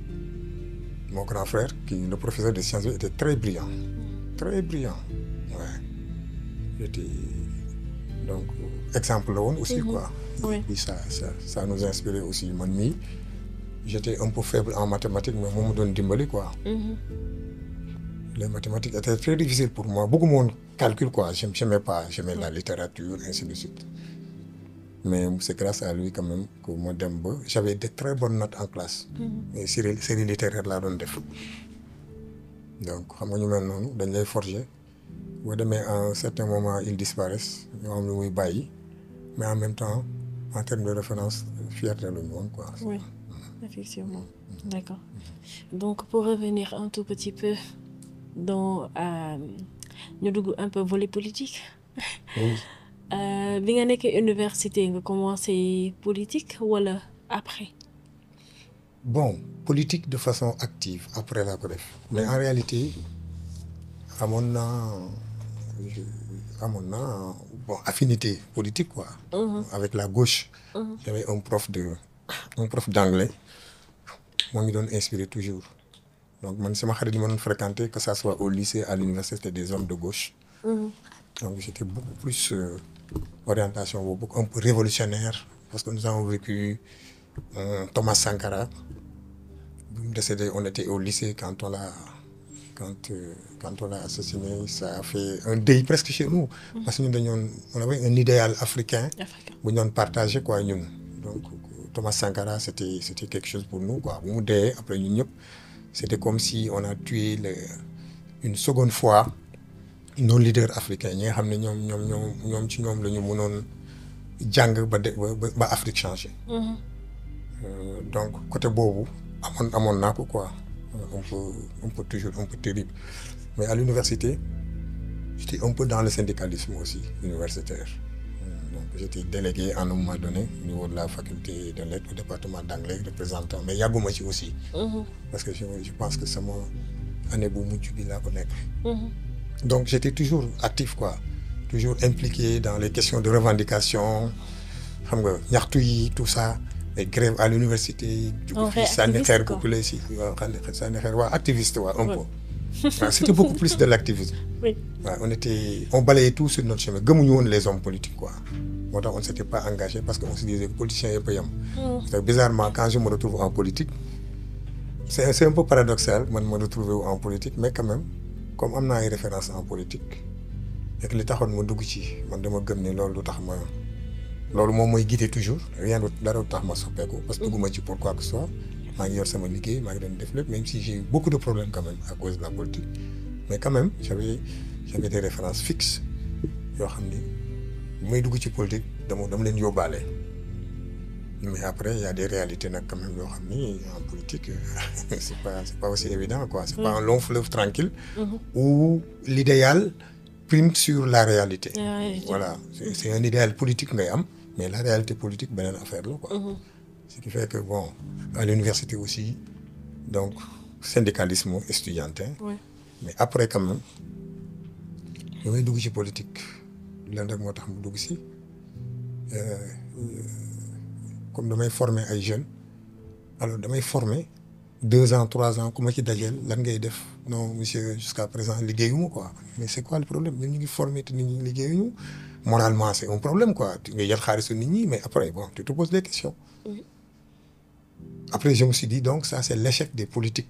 Speaker 1: mon grand frère qui le professeur de sciences était très brillant très brillant ouais il était donc exemple la woon aussi
Speaker 2: Mhm.
Speaker 1: quoi
Speaker 2: Oui.
Speaker 1: puis ça ça ça nous inspirait aussi man mii j'étais un peu faible en mathématiques mais moom ma doon dimbali quoi
Speaker 2: Mhm.
Speaker 1: les mathématiques étaient très difficiles pour moi bëgguma woon calcul quoi j'aime j'aimais pas j'aimais la littérature ainsi de suite mais c'est grâce à lui quand même que ma dem ba j'avais de très bonnes notes en classe
Speaker 2: Mhm.
Speaker 1: mais série série littéraire laa doon def donc xam nga ñu mel noonu dañ lay forger boo demee à un certain moment ils disparaissent ñoo am lu muy bàyyi mais en même temps en termes de référence fierté la ñu woon quoi
Speaker 2: Oui, effectivement. D'accord. Donc, pour revenir un tout petit peu dans euh, ñu dugg un peu volet politique.
Speaker 1: Oui.
Speaker 2: Euh, bi nga nekkee université nga commencé politique wala après.
Speaker 1: bon politique de façon active après laa ko def mais en réalité amoon naa je- amoon naa bon affinité politique quoi
Speaker 2: Mhm.
Speaker 1: avec la gauche
Speaker 2: Mhm.
Speaker 1: j'avais un prof de un prof d'anglais moo ngi doon inspiré toujours donc man sama xarit yi ma doon fréquenter que ça soit au lycée à l'université c'était des hommes de gauche
Speaker 2: Mhm.
Speaker 1: donc j'étais beaucoup plus euh, orientation boobu un peu révolutionnaire parce que nous avons vécu euh, Thomas Sankara bi mu décédé on était au lycée quand on l'a quand euh, quand on l'a assassiné ça a fait un deuil presque chez nous parce que ñun dañoon on avait un idéal africain
Speaker 2: Africain.
Speaker 1: bu ñu doon partagé quoi ñun donc Thomas Sankara c'était c'était quelque chose pour nous quoi bu mu dee après ñun ñëpp c'était comme si on a tué le une seconde fois nos leaders africains ñi nga xam ne ñoom ñoom ñoom ñoom ci ñoom la ñu mënoon jàng ba de ba ba Afrique changé. donc côté boobu amoon amoon naa ko quoi un peu un peu toujours un peu terrible mais à l'université j'étais un peu dans le syndicalisme aussi universitaire donc j'étais délégué à un moment donné au niveau de la faculté de lettres au département d'anglais représentant mais yàgguma ci aussi parce que je je pense que sama année bu mujj bi laa ko nekk donc j'étais toujours actif quoi toujours impliqué dans les questions de revendication xam nga ñaxtu yi tout ça les grèves à l'université
Speaker 2: On fait
Speaker 1: sànni xeer
Speaker 2: activiste, quoi.
Speaker 1: populaire si waaw sànni xeer waaw activiste waaw un peu waaw c'était beaucoup plus de l'activisme
Speaker 2: oui
Speaker 1: waaw on était on balayait tout sur notre chemin gëmuñu woon les hommes politiques quoi moo tax on ne s'était pas engagé parce que on se disait que politiciens yëpp a yem parce que bizarrement quand je me retrouve en politique c'est c'est un peu paradoxal man ma retrouver wu en politique mais quand même comme am naa ay références en politique et que li taxoon ma dugg ci man dama gëm ni loolu du tax ma loolu moom mooy guider toujours rien du dara du tax ma soppeeku parce que dugguma ci pour quoi que ce soit maa ngi yor sama liggéey maa ngi doon def lépp même si j'ai eu beaucoup de problèmes quand même à cause de la politique mais quand même j'avais j'avais des références fixes yoo xam ni bu may dugg ci politique dama dama leen yóbbaale mais après il y a des réalités nag quand même yoo xam ni en politique c'est pas c'est pas aussi évident quoi c'est pas un long fleuve tranquille où l'idéal prime sur la réalité
Speaker 2: La réalité.
Speaker 1: voilà c'est c'est un idéal politique ngay am mais la réalité politique beneen affaire la quoi ce qui fait que bon à l'université aussi donc syndicalisme estudiantin
Speaker 2: oui
Speaker 1: mais après quand même damay dugg ci politique leen rek moo tax mu dugg si euh, euh, comme damay former ay jeunes alors damay former deux ans trois ans ku ma ci dajeel lan ngay def non monsieur jusqu'à présent liggéeyuma quoi mais c'est quoi le problème ñun ñu ngi former te nit ñi liggéeyuñu moralement c'est un problème quoi tu nga jël xaalisu nit ñi mais après bon tu te poses des questions après je me suis dit donc ça c'est l'échec des politiques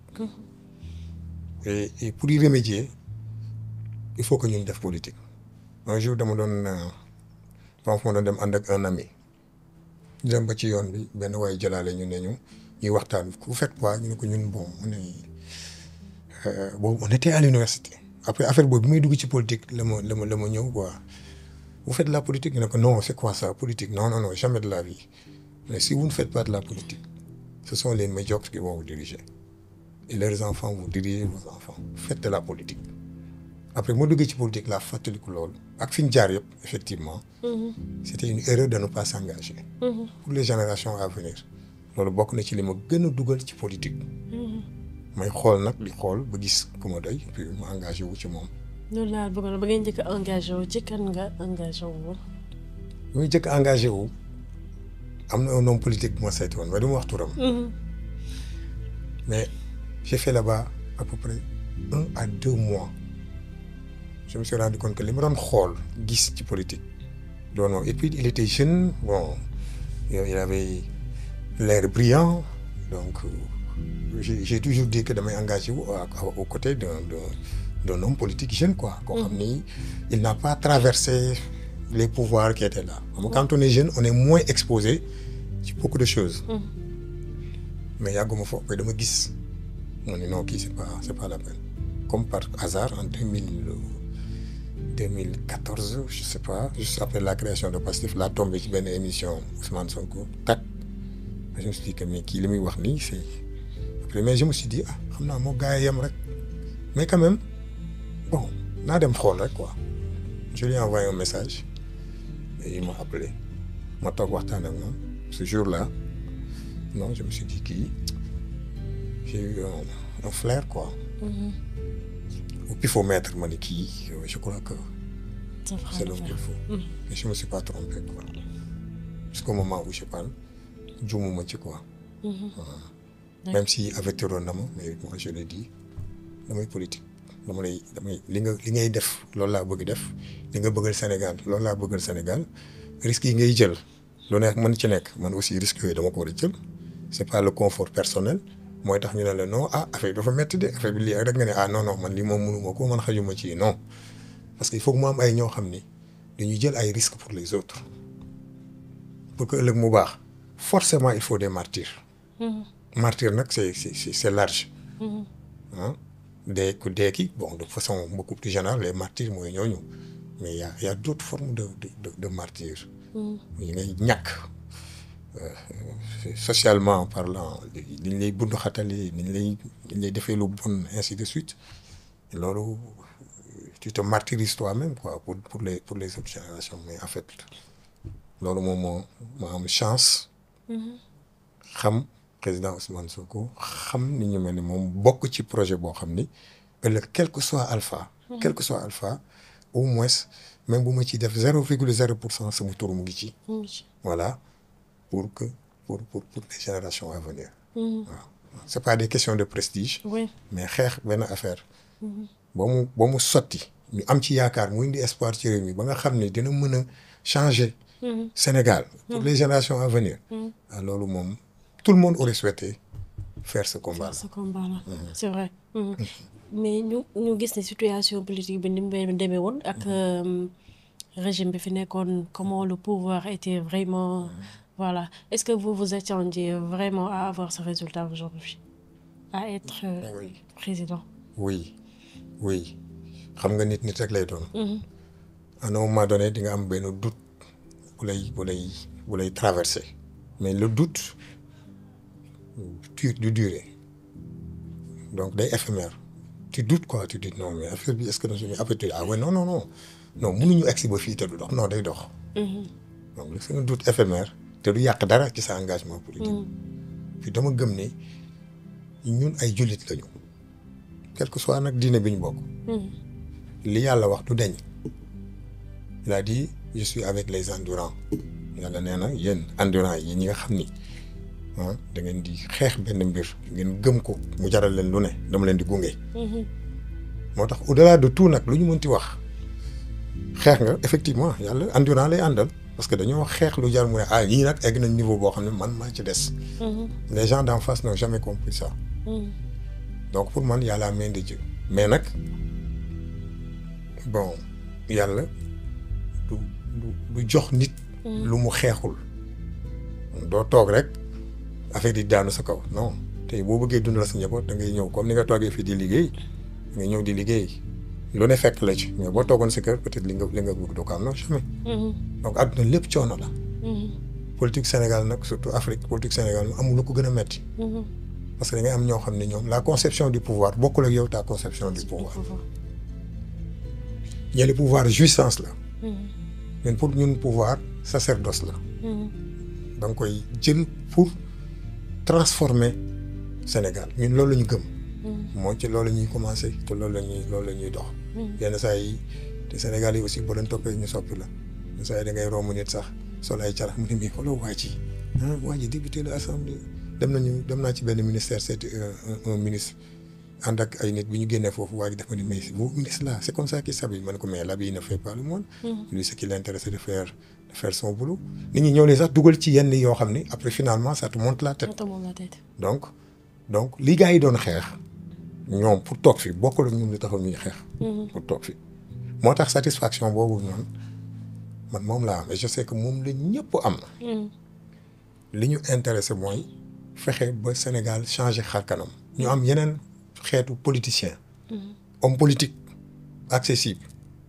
Speaker 1: et, et pour y remédier il faut que ñun def politique un jour dama doon dama fa ma doon dem ànd ak un ami ñu dem ba ci yoon bi benn waaye jëlaale ñu ne ñu ñuy waxtaan ku faites quoi ñu ne ko ñun bon on est euh, boobu on était à l'université après affaire boobu bi may dugg ci politique la ma la ma la ma ñëw quoi vous faites de la politique ñu ne ko non c'est quoi ça politique non non non jamais de la vie mais si vous ne faites pas de la politique ce sont les médiocres qui vont vous diriger et leurs enfants vont diriger vos enfants faites de la politique après moo duggee ci politique laa fàttaliku loolu ak fi ñu jaar yëpp effectivement c'était une erreur de ne pas s'engager pour les générations à venir loolu bokk na ci li ma gën a dugal ci politique may xool nag di xool ba gis ku ma doy puis ma engagé wu ci moom
Speaker 2: loolu laa bëggoon ba ngeen njëkk a engagé wu ci kan nga engagé wu woon
Speaker 1: bi muy jëkk engagé wu am na un homme politique bu ma seeti woon mais du ma wax turam mais j'ai fait là-bas à peu près un à deux mois je me suis rendu compte que li ma doon xool gis ci politique doon moom et puis il était jeune bon il avait l'air brillant donc euh, j'ai j'ai toujours dit que damay engagé wu à- à- aux côtés d'un d'un d'un homme politique jeune quoi koo xam ni il n'a pas traversé les pouvoirs qui étaient là xam nga quand on est jeune on est moins exposé ci beaucoup de choses mais yàgguma foofu mais dama gis ma ne non kii c'est pas c'est pas la peine comme par hasard en deux mille deux mille quatorze je sais pas juste après la création de Pastef laa tombé ci benn émission Ousmane Sonko tak je me suis dit que mais kii li muy wax nii c'est après mais je me suis dit ah xam naa moo gaa yi yem rek mais quand même bon naa dem xool rek quoi je lui ai envoyé un message et il m'a appelé ma toog waxtaan ak moom ce jour-là non je me suis dit kii j'ai eu un, un flair quoi au pifomètre ma ne kii je crois que
Speaker 2: Ça fera
Speaker 1: c'est l'homme
Speaker 2: l'affaire.
Speaker 1: qu'il faut mais je me suis pas trompé quoi jusqu'au moment où je parle juumuma ci quoi Voilà. même si avertiroon na ma mais moi je l'ai dit damay politique dama lay damay li nga li ngay def loolu laa bëgg def li nga bëggal Sénégal loolu laa bëggal Sénégal risques yi ngay jël lu nekk mën ci nekk man aussi risques yooyu dama ko war a jël c'est pas le confort personnel mooy tax ñu ne la non ah affaire bi dafa métti de affaire bi lii rek nga ne ah non non man lii moom mënuma ko man xajuma ci non parce que il faut que mu am ay ñoo xam ni dañuy jël ay risques pour les autres pour que ëllëg mu baax forcément il faut des martyrs martyr nag c'est c'est c'est c'est large ah dee ku dee ki bon de façon beaucoup plus générale les martyrs mooy ñooñu mais y a y a d'autres formes de de de, de martyrs. yi ngay ñàkk socialement parlant li ñu lay bund xatali ni ñu lay ni ñu lay defee lu bon ainsi de suite loolu tu te martyrises toi-même quoi pour pour les pour les autres générations mais en fait loolu moom moo moo am chance. xam président Ousmane Sonko xam ni ñu mel ni moom bokk ci projet boo xam ni ëllëg quel que soit alpha. quel que soit alpha au moins même bu ma ciy def zéro virgule zéro pour cent sama tur mu ngi ci. voilà pour que pour pour pour les générations à venir. waaw c'est pas des questions de prestige. mais xeex benn affaire. ba mu ba mu sotti ñu am ci yaakaar mu indi espoir ci réew mi ba nga xam ne dina mën a changer. Sénégal pour les générations à venir. ah loolu moom tout le monde aurait souhaité faire ce combat là.
Speaker 2: ce combat là c'est vrai. mais ñu ñu gis ne situation politique bi ni mu demee woon ak régime bi fi nekkoon comment le pouvoir était vraiment voilà est-ce que vous vous attendiez vraiment à avoir ce résultat aujourd'hui à être président.
Speaker 1: oui oui xam nga nit nit rek lay doon. à un moment donné di nga am benn doute. bu lay bu lay bu lay traversé mais le doute tu du durer donc day éphémère tu doutes quoi tu dis non mais affaire bi est-ce que suñu après tu ah ouais non non non non mënuñu egsi ba fii te du dox non day dox. donc c'est un doute éphémère te du yàq dara ci sa engagement politique. puis dama gëm ne ñun ay jullit lañu quel que soit nag diine bi ñu bokk. li yàlla wax du deñ il a dit je suis avec les endurants yàlla nee na yéen endurants yi ñi nga xam ni ah da ngeen di xeex benn mbir ngeen gëm ko mu jaral leen lu ne dama leen di gunge. moo tax au-delà de tout nag lu ñu mënti wax xeex nga effectivement yàlla endurant lay àndal parce que dañoo xeex lu jar mu ne ah ñii nag egg nañ niveau boo xam ne man maa ci des. les gens d'en face n'ont jamais compris ça. donc pour man y a la main de Dieu mais nag bon yàlla. du du jox nit. lu mu xeexul. doo toog rek affaire di daanu sa kaw non tey boo bëggee dundal sa njaboot da ngay ñëw comme ni nga toogee fii di liggéey nga ñëw di liggéey lu ne fekk la ci mais boo toogoon sa kër peut-être li nga li nga bëgg doo ko am non jamais. donc àdduna lépp coono la. politique Sénégal nag surtout Afrique politique Sénégal amul lu ko gën a metti parce que da ngay am ñoo xam ne ñoom la conception du pouvoir bokkul ak yow ta conception du pouvoir. ñële pouvoir jouissance la. ñun pour ñun pouvoir sacerdoce la. da nga koy jël pour transformer Sénégal ñun loolu la ñu gëm. moo ci loolu la ñuy commencer te loolu la ñuy loolu la ñuy dox. yenn saa yi te Sénégal yi aussi boo leen toppee ñu soppi la yenn saa yi da ngay romb nit sax sol ay carax mu ne mii xooloo waa ji ah waa ji député la assemblée dem nañu dem naa ci benn ministère c'est un ministre. ànd ak ay nit bi ñu génnee foofu waa ji dafa ni mais vous ministre là c'est comme ça qu'il s'habille man ko mais l'habit ne fait pas le monde. lui ce qui l'intéresse c'est de faire de faire son boulot. nit ñi ñëw ne sax dugal ci yenn yoo xam ni après finalement ça te monte la tête. donc donc li gars yi doon xeex ñoom pour toog fi bokkul ak ñun li taxaw ñuy xeex. pour toog fi moo tax satisfaction boobu noonu man moom laa am et je sais que moom la ñëpp am. li ñu intéressé mooy fexe ba Sénégal changer xar kanam ñu am yeneen. xeetu politicien homme politique accessible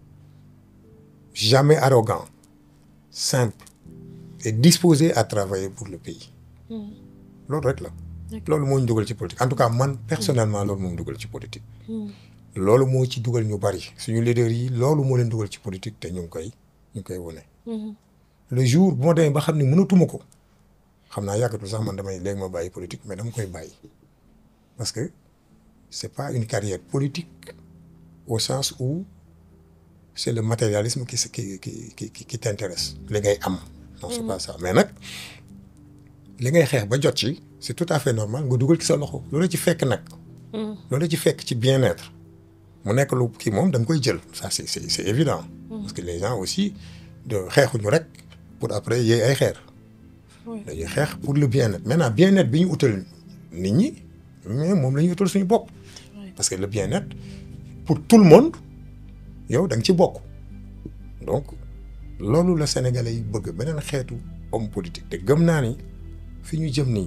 Speaker 1: jamais arrogant simple et disposé à travailler pour le pays loolu rek la loolu moo ñu dugal ci politique en tout cas man personnellement loolu moo ñu dugal ci politique loolu moo ci dugal ñu bari suñu leaders yi loolu moo leen dugal ci politique te ñu ngi koy ñu ngi koy wone le jour bu ma demee ba xam ne mënatuma ko xam naa yàggatul sax man damay léegi ma bàyyi politique mais dama koy bàyyi parce que c'est pas une carrière politique au sens où c'est le matérialisme qui qui qui qui qui t'intéresse li ngay am. non c'est pas ça mais nag li ngay xeex ba jot ci c'est tout à fait normal nga dugal ci sa loxo loolu ci fekk nag. loolu ci fekk ci bien-être mu nekk lu kii moom da nga koy jël ça c'est c'est c'est évident. parce que les gens aussi de xeexuñu rek pour après yéey ay xeer. dañuy xeex pour le bien-être maintenant bien-être bi ñu utal nit ñi mais moom la ñuy utal suñu bopp. parce que le bien-être pour tout le monde yow da nga ci bokk donc loolu la sénégalais yi bëgg beneen xeetu homme politique te gëm naa ni fi ñu jëm nii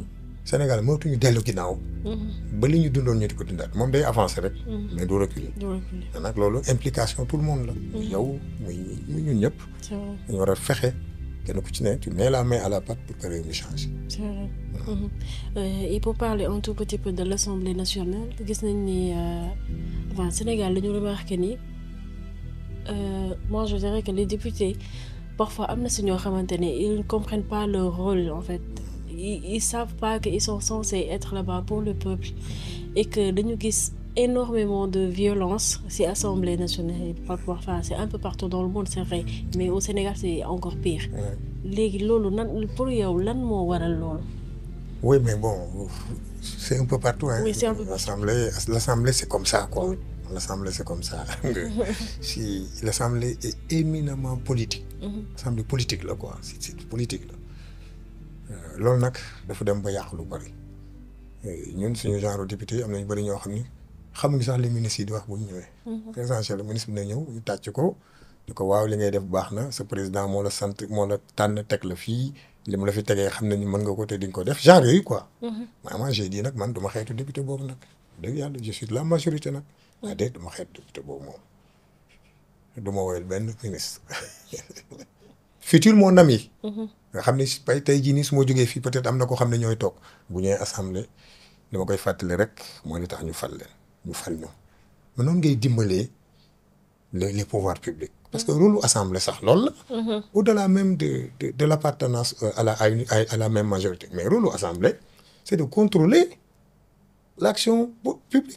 Speaker 1: Sénégal mootuñu dellu ginnaaw. ba li ñu dundoon ñu di ko dundaat moom day avancer rek. mais du reculer.
Speaker 2: du reculer
Speaker 1: te nag loolu implication tout le monde la. muy yow muy muy ñun ñëpp.
Speaker 2: c'est vrai
Speaker 1: dañu war a fexe kenn ku ci ne tu mets la main à la pâte pour que réew mi change.
Speaker 2: c'est vrai. Mhm. Euh, et pour parler un tout petit peu de l'Assemblée nationale gis nañ ni euh, enfin Sénégal dañu remarqué ni euh, moi je dirais que les députés parfois am na si ñoo xamante ne ils ne comprennent pas leur rôle en fait ils, ils savent pas que ils sont censés être là-bas pour le peuple et que dañu gis énormément de violence ci Assemblée nationale parfois enfin c'est un peu partout dans le monde c'est vrai mais au Sénégal c'est encore pire
Speaker 1: Ouais.
Speaker 2: léegi loolu nan pour yow lan moo waral loolu.
Speaker 1: Oui, mais bon, c'est un peu partout. Hein.
Speaker 2: Oui, c'est un peu partout.
Speaker 1: L'Assemblée, l'Assemblée, c'est comme ça, quoi.
Speaker 2: Oui.
Speaker 1: L'Assemblée, c'est comme ça. si l'Assemblée est éminemment politique. L'Assemblée politique, là, quoi. C'est, c'est politique, là. Euh, loolu nag dafa dem ba yàq lu bari Euh, ñun suñu genre député am nañu bari ñoo xam ni xamuñu sax li ministre yi di wax bu ñu ñëwee. présidentiel ministre bi na ñëw ñu tàcc ko ni ko waaw li ngay def baax na sa président moo la sant moo la tànn teg la fii li mu la fi tegee xam nañu mën nga ko te di nga ko def genre yooyu quoi. mais moi j'ai dit nag man duma xeetu député boobu nag dëgg yàlla je suis de la majorité nag. ah déet duma xeetu député boobu moom duma woyal benn ministre futur mon ami. nga xam ne si pay tey jii nii su ma jógee fii peut-être am na ko xam ne ñooy toog bu ñëwee assemblée dama koy fàttali rek mooy li tax ñu fal leen ñu fal ñu mais noonu ngay dimbalee les les pouvoirs publics parce que rôle lu assemblée sax loolu la. au-delà même de de de l'appartenance euh, à la à une à la même majorité mais rôle lu assemblée c'est de contrôler l'action bu- publique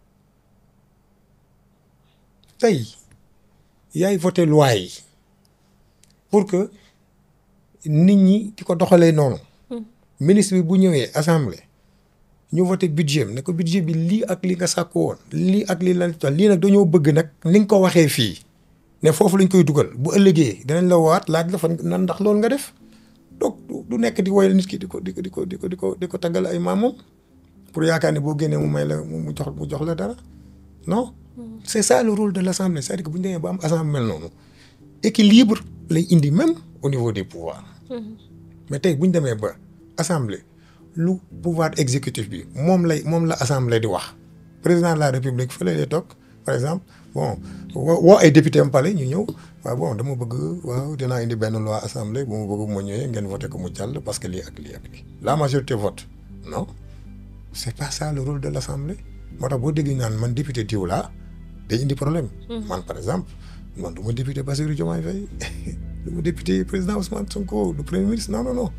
Speaker 1: tey yaay voté loi yi pour que nit ñi di ko doxalee noonu. ministre bi bu ñëwee assemblée ñu voté budget am ne ko budget bi lii ak li nga sàkku woon lii ak lii lan lii nag dañoo bëgg nag ni nga ko waxee fii ne foofu lañ koy dugal bu ëllëgee dinañ la waat laaj la fan nan ndax loolu nga def donc du- du nekk di woyal nit ki di ko di ko di ko di ko di ko di ko taggal ay maamam pour yaakaar ne boo génnee mu may la mu mu jox mu jox la dara non. c'est ça le rôle de l'assemblée c'est-à-dire que bu ñu demee ba am assemblée mel noonu équilibre lay indi même au niveau des pouvoirs. mais tey bu ñu demee ba assemblée lu pouvoir exécutif bi moom lay moom la assemblée di wax président de la république fële lay toog par exemple bon woo woo ay député am pale ñu ñëw waaw bon dama bëgg waaw dinaa indi benn loi assemblée bu ma bëgg bu ma ñëwee ngeen voté ko mu jàll parce que lii ak lii ak lii la majorité vote non c'est pas ça le rôle de l'assemblée moo tax boo déggee ñu naan man député diw laa day indi problème man par exemple man du ma député Bassirou Diomaye Faye du ma député président Ousmane Sonko du premier ministre non non non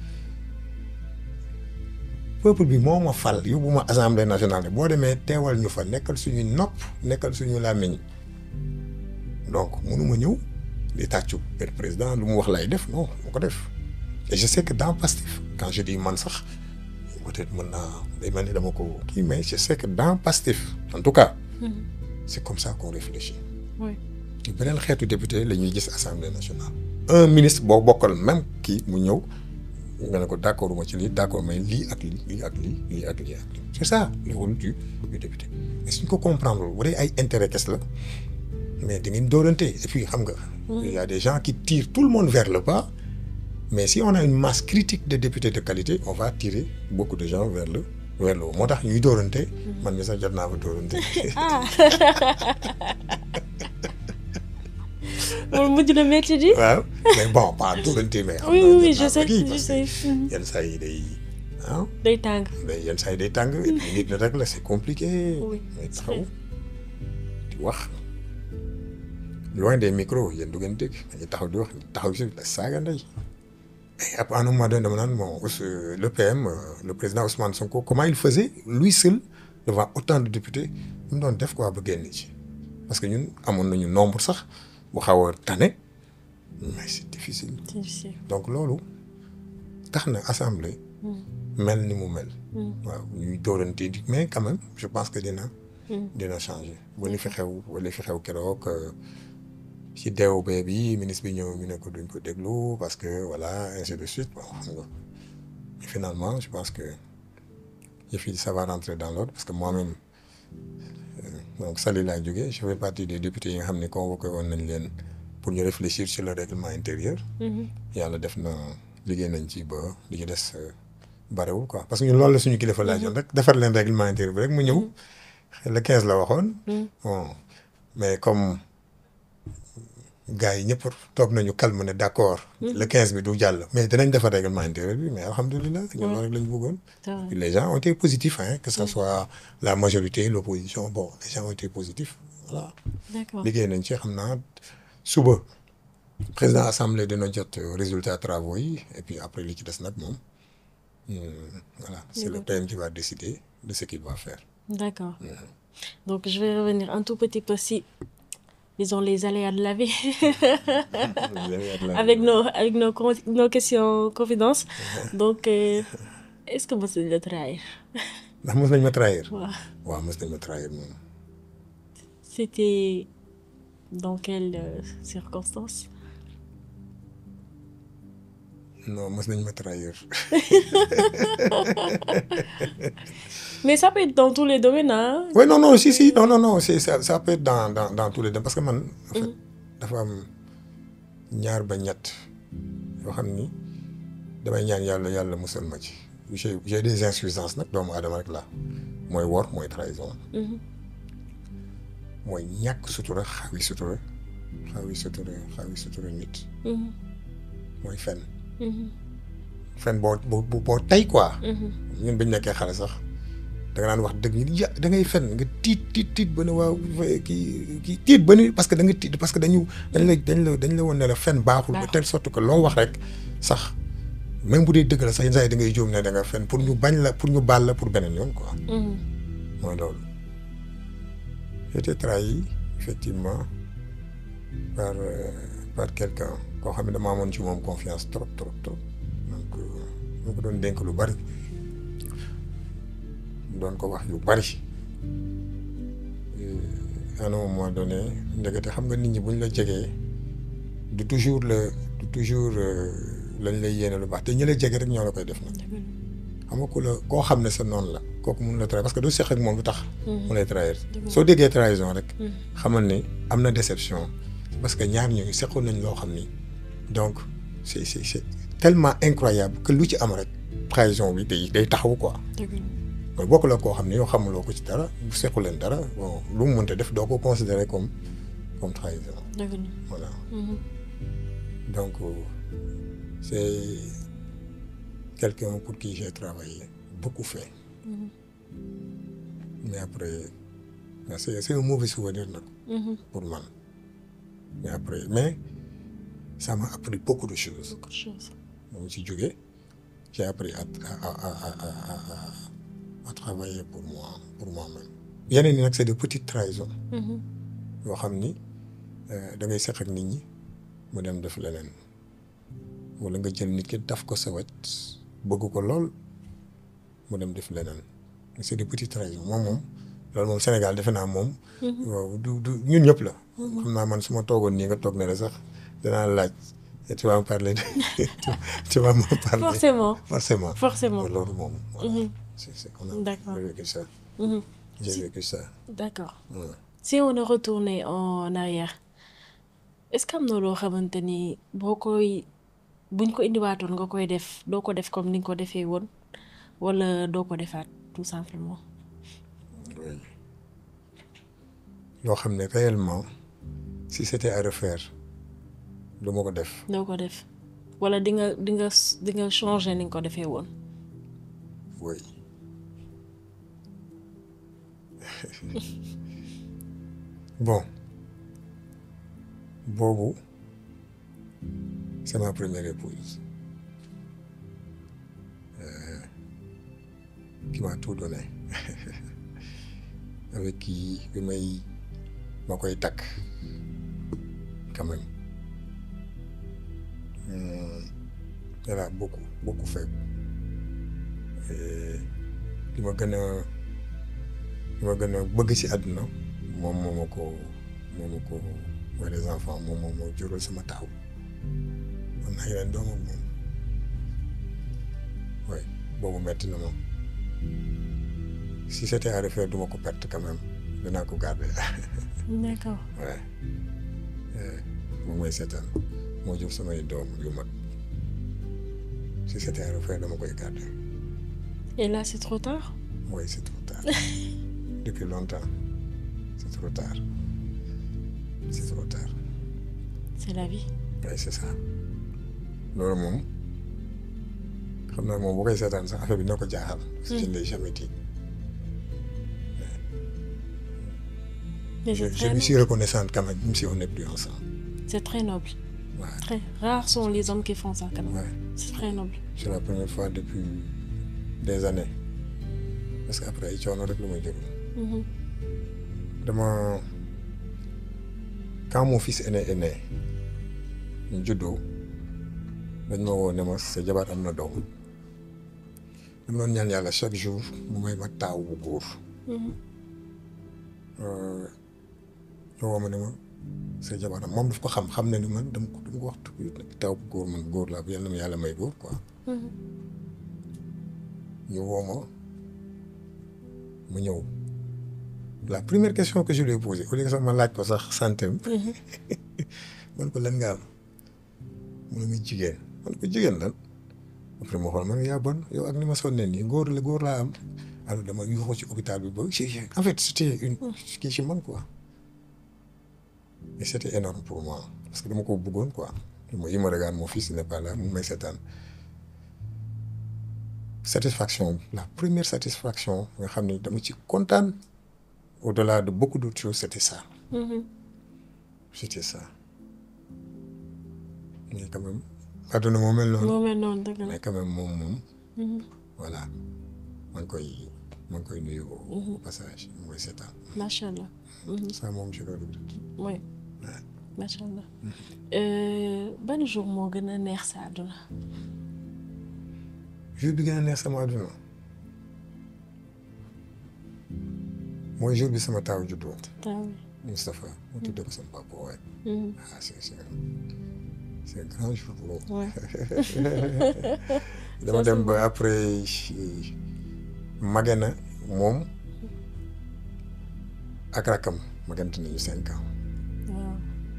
Speaker 1: peuple bi moo ma fal yóbbu ma assemblée nationale boo demee teewal ñu fa nekkal suñuy nopp nekkal suñu làmmiñ donc mënuma ñëw di tàccu per président lu mu wax lay def non mu ko def et je sais que dans Pastef quand je dis man sax peut-être mën naa day mel ni dama ko kii mais je sais que dans Pastef en tout cas c'est comme ça qu'on réfléchit
Speaker 2: oui
Speaker 1: ci beneen xeetu député la ñuy gis assemblée nationale un ministre boo bokkal même kii mu ñëw nga ne ko d'accord ma ci lii d'accord mais lii ak lii lii ak lii lii ak lii ak lii c'est ça le rôle du du député mais suñ ko comprendre bu dee ay intérêt kes la mais da ngeen dóorante et puis xam nga il y a des gens qui tirent tout le monde vers le bas mais si on a une masse critique de députés de qualité on va tirer beaucoup de gens vers le vers le haut moo tax ñuy dóorante man mi sax jot naa fa dóorante
Speaker 2: ah loolu mujj na métti di.
Speaker 1: waaw mais bon pas dóorante mais xam
Speaker 2: oui
Speaker 1: naa
Speaker 2: oui
Speaker 1: jot
Speaker 2: je
Speaker 1: naa fa
Speaker 2: sais
Speaker 1: kii
Speaker 2: je
Speaker 1: parce
Speaker 2: sais.
Speaker 1: que yenn saa yi day ah
Speaker 2: day tàng.
Speaker 1: day yenn saa yi day tàng et puis nit ñi rek la c'est compliqué
Speaker 2: Oui,
Speaker 1: mais
Speaker 2: c'est
Speaker 1: taxaw di wax loin des micros yéen du ngeen dégg dañuy taxaw di wax taxaw si la saaga ndey et après à un moment donné dama naan bon Ous- le PM euh, le président Ousmane Sonko comment il faisait lui seul devant autant de députés lu mu doon def quoi ba génn ci parce que ñun amoon nañu nombre sax bu xaw a tane mais c'est difficile
Speaker 2: c'est difficile.
Speaker 1: donc loolu tax na assemblée mel ni mu mel waaw ñuy dóorante di mais quand même je pense que dina dina changer ba li fi xew ba li fi xew keroog euh, ci DOB bi ministre bi ñëw ñu ne ko duñ ko déglu parce que voilà ainsi de suite bon xam nga mais finalement je pense que yëf yi ça va rentrer dans l'ordre parce que moi-même euh, donc Saly laa jógee je fais partie des députés yi nga xam ne convoqué woon nañ leen pour ñu réfléchir sur le règlement intérieur yàlla def na liggéey nañ ci ba li ci des euh, barewul quoi parce que ñun loolu la suñu kilifa laajoon rek defar leen règlement intérieur bi rek mu ñëw le 15 la waxoon. bon mais comme gars yi ñëpp toog nañu calme ne d' accord. le 15 bi du jàll. mais dinañ defar règlement intérieur bi mais alhamdulilah. ñun loolu rek la ñu bëggoon. les gens ont été positifs hein que ça soit la majorité l' opposition bon les gens ont été positifs voilà.
Speaker 2: d' accord
Speaker 1: liggéey nañ ci xam naa suba président assemblée dina jot résultat travaux yi et puis après li ci des nag moom. voilà c'est le PM qui va décider de ce qu'il va faire.
Speaker 2: D'accord. Donc je vais revenir un tout petit peu si, disons, les aléas de la vie. avec nos, avec nos, nos questions confidences. Donc, euh, est-ce que vous allez le trahir
Speaker 1: ndax mos nañ ma trahir.
Speaker 2: waaw
Speaker 1: waaw mos nañ ma trahir moom.
Speaker 2: C'était dans quelles euh, circonstances
Speaker 1: non mos nañ ma trahir.
Speaker 2: Mais ça peut être dans tous les domaines, hein
Speaker 1: oui non non si si non non non c'est ça ça peut être dans dans dans tous les domaines parce que man. en fait dafa am ñaar ba ñett yoo xam ni damay ñaan yàlla yàlla musal ma ci. j'ai j'ai des insuffisances nag doomu aadama rek la mooy wor mooy trahison. mooy ñàkk sutura xawi sutura xawi sutura xawi sutura nit. mooy fen. fen boo boo boo tey quoi. ñun bañ nekkee xale sax da nga naan wax dëgg ñu ya da ngay fen nga tiit tiit tiit ba ne waaw kii kii tiit ba ni parce que da nga tiit parce que dañu dañ la dañ la dañ la woon ne la fen baaxul. de telle sorte que loo wax rek sax même bu dee dëgg la sax yenn saa yi da ngay jóom ne da nga fen pour ñu bañ la pour ñu baal la pour beneen yoon quoi. mooy loolu. j'ai été trahi effectivement par par quelqu'un koo xam ne dama amoon ci moom confiance trop trop trop donc mu ko doon dénk lu bari doon ko wax yu bari à un moment donné ndekete xam nga nit ñi bu ñu la jegee du toujours la du toujours lañ lay yéene lu baax te ñi la jege rek ñoo la koy def nag xam nga ku la koo xam ne sa noonu la kooku mun la trahir parce que du seq ak moom lu tax mu lay trahir soo déggee trahison rek xamal ni am na déception parce que ñaar ñooñu seqoon nañ loo xam ni donc c'est c'est c'est tellement incroyable que lu ci am rek trahison bi day day taxaw quoi mooy bokk la koo xam ne yow xamuloo ko ci dara bu sequ leen dara bon lu mu mënta def doo ko considérer comme comme trahison voilà donc c'est quelqu'un pour qui j'ai travaillé beaucoup fait mais après c'est c'est un mauvais souvenir nag pour man mais après mais ça m'a appris beaucoup de choses
Speaker 2: Beaucoup de choses.
Speaker 1: moom si jógee j'ai appris à à à à à à travailler pour moi pour moi-même yeneen yi nag c'est de petites trahisons yoo xam ni da ngay seq ak nit ñi mu dem def leneen wala nga jël nit ki daf ko sa wet bëgg ko lool mu dem def leneen c'est des petites trahisons moom moom loolu moom Sénégal defe naa moom. waaw du du ñun ñëpp la. xam naa man su ma toogoon nii nga toog ne la sax danaa laaj tu vas me parler de tu vas me parler.
Speaker 2: Forcément.
Speaker 1: forcément
Speaker 2: Forcément.
Speaker 1: loolu moom.
Speaker 2: Mhm.
Speaker 1: c'est c'est on a
Speaker 2: D'accord.
Speaker 1: j'ai vécu ça
Speaker 2: Mhm.
Speaker 1: j'ai
Speaker 2: Si-
Speaker 1: vécu ça.
Speaker 2: D'accord.
Speaker 1: Ouais.
Speaker 2: Si on est retourné en arrière est-ce que am na loo xamante ni boo koy buñ ko indiwaatoon nga koy def doo ko def comme ni nga ko defee woon wala doo ko defaat tout simplement.
Speaker 1: Oui. loo xam ne réellement si c'était à refaire du ma ko def.
Speaker 2: doo ko def wala di nga di nga di nga changer ni nga ko defee woon.
Speaker 1: Oui. bon boobu c'est ma première épouse Euh, qui m'a tout donné avec qui bi may ma koy takk quand même Hum, elle a beaucoup beaucoup fait Et li ma gën a li ma gën a bëgg ci àdduna moom moo ma ko moo ma ko mooy les enfants moom moo ma jural sama taaw am na yeneen doom ak moom oui boobu metti na moom si c'était à refaire du ma ko perte quand même dinaa ko garder
Speaker 2: D'accord.
Speaker 1: ouais moom mooy seetaan moo jur samay doom yu mag si c'était à refaire dama koy garder
Speaker 2: Et là, c'est trop tard
Speaker 1: Oui, c'est trop tard. Depuis longtemps. C'est trop tard. C'est trop tard.
Speaker 2: C'est la vie.
Speaker 1: Oui, c'est ça. loolu moom xam naa moom bu koy seetaan sax affaire bi na ko jaaxal. parce que je ne l'ai jamais dit.
Speaker 2: Mais
Speaker 1: Je,
Speaker 2: c'est
Speaker 1: je
Speaker 2: très,
Speaker 1: lui
Speaker 2: noble.
Speaker 1: suis reconnaissante quand même, même si on n'est plus ensemble.
Speaker 2: C'est très noble.
Speaker 1: Ouais,
Speaker 2: Très rares sont les hommes qui font ça quand même.
Speaker 1: ouais.
Speaker 2: C'est très noble.
Speaker 1: C'est la première fois depuis des années. Parce qu'après ay coono rek lu may jóg.
Speaker 2: Mhm.
Speaker 1: dama quand mon fils aîné est né ñu juddoo dañ ma woo ne ma sa jabar am na doom dama doon ñaan yàlla chaque jour mu may ma taaw bu góor
Speaker 2: Mhm.
Speaker 1: ñu woo ma ne ma sa jabar am moom daf ko xam xam ne ni man dama ko dama ko wax tuuti taaw bu góor man góor laa bu yàlla na ma yàlla may góor quoi
Speaker 2: Mhm.
Speaker 1: ñu woo ma mu ñëw la première question que je lui ai posée au lieu que sax ma laaj ko sax santem
Speaker 2: Mhm.
Speaker 1: man ko lan nga am mu ne ma jigéen man ko jigéen lan après ma xool man yaa bon yow ak ni ma sonnee nii góor la góor laa am alors dama yuuxu ci hôpital bi ba ci en fait c'était une kii ci man quoi et c'était énorme pour moi parce que dama ko bëggoon quoi ma yi ma regarde mon fils il n'est pas là mu may seetaan satisfaction la première satisfaction nga xam ne dama ci kontaan au-delà de beaucoup d'autres choses c'était ça
Speaker 2: Mhm.
Speaker 1: c'était ça mais quand même àdduna moo mel noonu
Speaker 2: moo mel noonu dëgg la.
Speaker 1: mais quand même moom moom
Speaker 2: Mhm.
Speaker 1: voilà maa ngi koy maa ngi koy nuyu au passage mu koy seetaan
Speaker 2: macha allah. Mhm.
Speaker 1: ça moom je le regrette
Speaker 2: oui macha allah. Euh, ban jour moo gën a neex sa àdduna.
Speaker 1: jour bi gën a neex sama àdduna mooy jour bi sama taaw juddoo
Speaker 2: taw
Speaker 1: Moustapha mu tuddee ko sama papa waaye
Speaker 2: bi.
Speaker 1: ah c'est c'est c'est un grand jour boobu
Speaker 2: Ouais.
Speaker 1: dama dem ba après mage na moom ak rakkam magante nañu cinq ans
Speaker 2: waaw.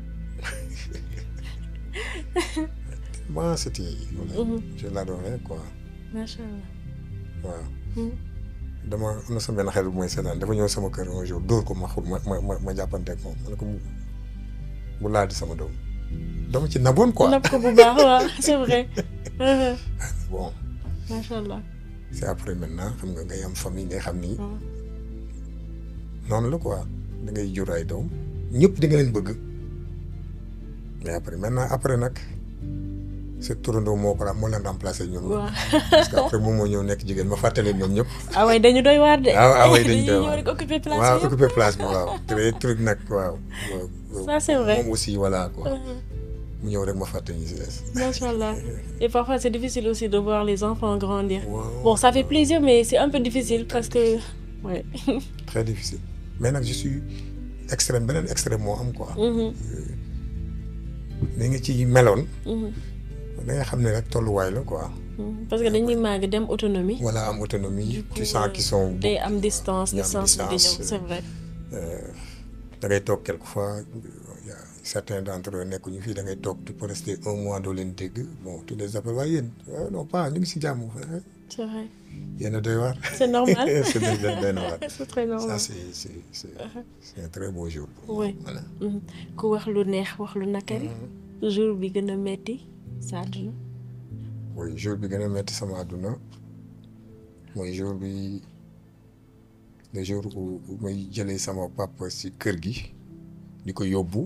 Speaker 1: bon c'était voilà
Speaker 2: Mhm.
Speaker 1: je l'adorais quoi
Speaker 2: macha allah.
Speaker 1: waaw
Speaker 2: Mhm.
Speaker 1: dama am na sama benn xarit bu mooy seetaan dafa ñëw sama kër un jour dóor ko ma xul ma ma ma ma jàppanteeg moom ma ne ko bu- bu laal di sama doom dama ci naboon quoi
Speaker 2: napp ko bu baax waaw c'est vrai. Mhm.
Speaker 1: bon
Speaker 2: macha allah.
Speaker 1: c'est après maintenant xam nga ngay am famille ngay xam ni
Speaker 2: waaw.
Speaker 1: noonu la quoi da ngay jur ay doom ñëpp di nga leen bëgg mais après maintenant après nag sa turandoo moo ko moo leen remplacé ñoom ñëpp.
Speaker 2: waaw.
Speaker 1: parce que après moom moo ñëw nekk jigéen ma fàttali ñoom ñëpp.
Speaker 2: ah ouais dañu doy waar de.
Speaker 1: ah ah oui dañu doy
Speaker 2: ñëw
Speaker 1: waar
Speaker 2: rek occuper place
Speaker 1: waaw
Speaker 2: bi yëpp.
Speaker 1: occupé place bi waaw très truc nag waaw. waaw.
Speaker 2: Ça, c'est vrai.
Speaker 1: moom aussi voilà quoi
Speaker 2: Mhm.
Speaker 1: mu ñëw rek ma fàttali ñu si des.
Speaker 2: Macha allah. Et parfois c'est difficile aussi de voir les enfants grandir.
Speaker 1: Waaw.
Speaker 2: Bon ça fait plaisir mais c'est un peu difficile parce que ouais.
Speaker 1: très difficile mais nag je suis extrême beneen extrême moo am quoi.
Speaker 2: Mhm.
Speaker 1: ni nga ci meloon
Speaker 2: Mhm.
Speaker 1: da nga xam ne rek tolluwaay la quoi.
Speaker 2: Mhm. parce que dañuy màgg dem autonomie.
Speaker 1: voilà am autonomie
Speaker 2: Du coup,
Speaker 1: tu sens qu'ils sont.
Speaker 2: day am distance
Speaker 1: ñu am
Speaker 2: distance bi di
Speaker 1: distance,
Speaker 2: ñëw c'est vrai.
Speaker 1: Euh, da ngay toog quelquefois y a certains d'entre eux nekkuñu fii da ngay toog tu peux rester un mois doo leen dégg bon tu les appelles waaye yéen ah non pas ñu ngi si jàmm
Speaker 2: c'est vrai
Speaker 1: yéen a doy waar.
Speaker 2: c'est normal.
Speaker 1: c'est doy doy na waar.
Speaker 2: c'est très
Speaker 1: ça
Speaker 2: normal.
Speaker 1: c'est c'est c'est c'est un très beau jour. pour
Speaker 2: Oui.
Speaker 1: moi. voilà.
Speaker 2: Mhm. ku wax lu neex wax lu nakari. jour bi gën a metti sa àdduna.
Speaker 1: oui jour bi gën a metti sama àdduna mooy jour bi le jour où où may jëlee sama papa si kër gi di ko yóbbu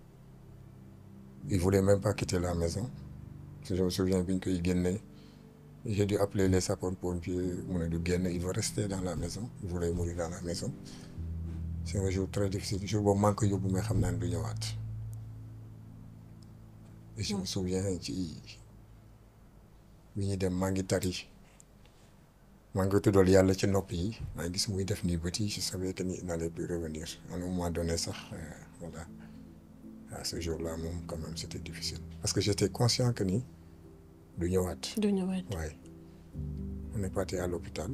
Speaker 1: il voulait même pas quitter la maison je me souviens bi ñu koy génnee j'ai dû appeler les sapeurs-pompiers mu ne du génn il veut rester dans la maison il voulait mourir dans la maison c'est un jour très difficile jour boobu maa ngi ko yóbbu mais xam naa ne du ñëwaat et je me souviens ci bi ñuy dem maa ngi tari maa ngi tuddal yàlla ci nopp yi maa ngi gis muy def nii bët yi je savais que ni il n'allait plus revenir à un moment donné sax euh, voilà à ce jour-là moom quand même c'était difficile parce que j'étais conscient que ni du ñëwaat
Speaker 2: du ñëwaat.
Speaker 1: waaye on est parti à l'hôpital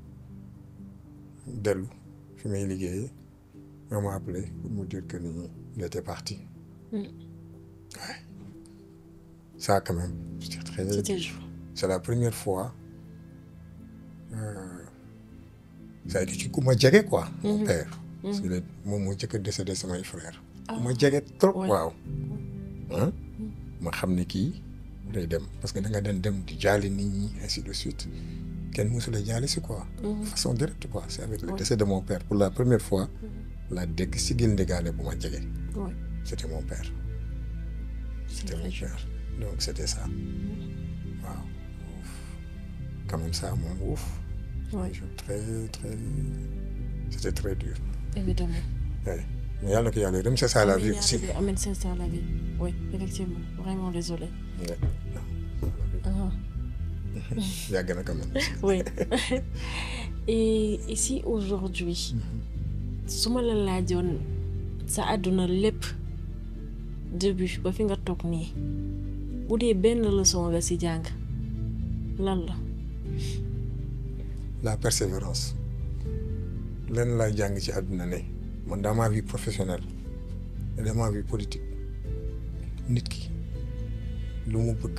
Speaker 1: dellu fi may liggéeyee on m'a appelé pour me dire que ni il était parti
Speaker 2: Mm.
Speaker 1: ouais ça quand même c'était très
Speaker 2: c'était jour.
Speaker 1: c'est la première fois ça a été ci ku ma jege quoi. mon père. parce que moom moo njëkk a décédé samay frère ku ma jege trop waaw. ah ma xam ne kii day dem parce que da nga den dem di jaale nit ñi ainsi de suite kenn mësula jaale si quoi. façon directe quoi c'est avec le décès de mon père pour la première fois. la dégg sigil ndigaale bu ma jege. c'était mon père. c'était mon père donc c'était ça. waaw quand même ça moom ouf.
Speaker 2: oui
Speaker 1: très très c'était très dur.
Speaker 2: évidemment.
Speaker 1: oui mais yàlla na ko yàlla yërëm c'est ça la vie aussi.
Speaker 2: amiin c'est ça la vie oui effectivement vraiment désolé.
Speaker 1: yàgg na quand même.
Speaker 2: oui et ici aujourd'hui su ma la laajoon sa àdduna lépp début ba fi nga toog nii bu dee benn leçon nga ci jàng lan la.
Speaker 1: la persévérance lenn laay jàng ci àdduna ne man dans ma vie professionnelle et dans ma vie politique nit ki lu mu bëgg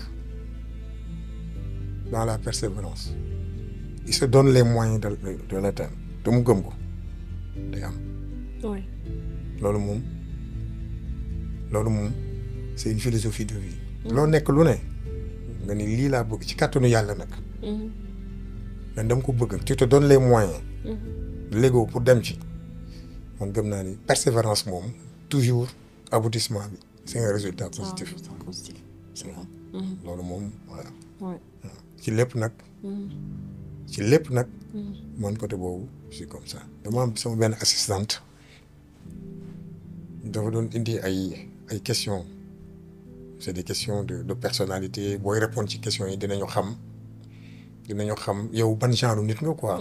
Speaker 1: dans la persévérance il se donne les moyens de de l'atteindre te mu gëm ko day am.
Speaker 2: oui.
Speaker 1: loolu moom loolu moom c'est une philosophie de vie. loo nekk lu ne nga ni lii laa bëgg ci kàttanu yàlla nag. man dama ko bëgg tu te donnes les moyens. légaux pour dem ci man gëm naa ni persévérance moom toujours aboutissement bi c'est un résultat positif. loolu moom voilà. ci lépp nag. ci lépp nag. man côté boobu c'est comme ça dama am sama benn assistante dafa doon indi ay ay questions c'est des questions de de personnalité booy répondre ci questions yi dinañu xam dinañu xam yow ban genre nit nga quoi.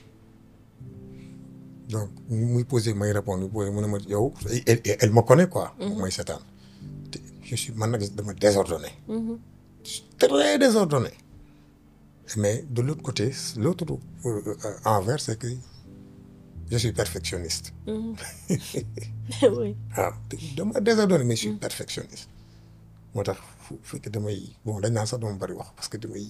Speaker 1: donc muy poser may répondre muy poser mu ne ma yow elle me connaît quoi. mooy seetaan te je suis man nag dama désordonné. très désordonné. mais de l'autre côté l'autre envers c'est que je suis perfectionniste.
Speaker 2: oui.
Speaker 1: waaw dama désordonné mais je suis perfectionniste. moo tax fu fekk damay bon dañ naan sax dama bari wax parce que damay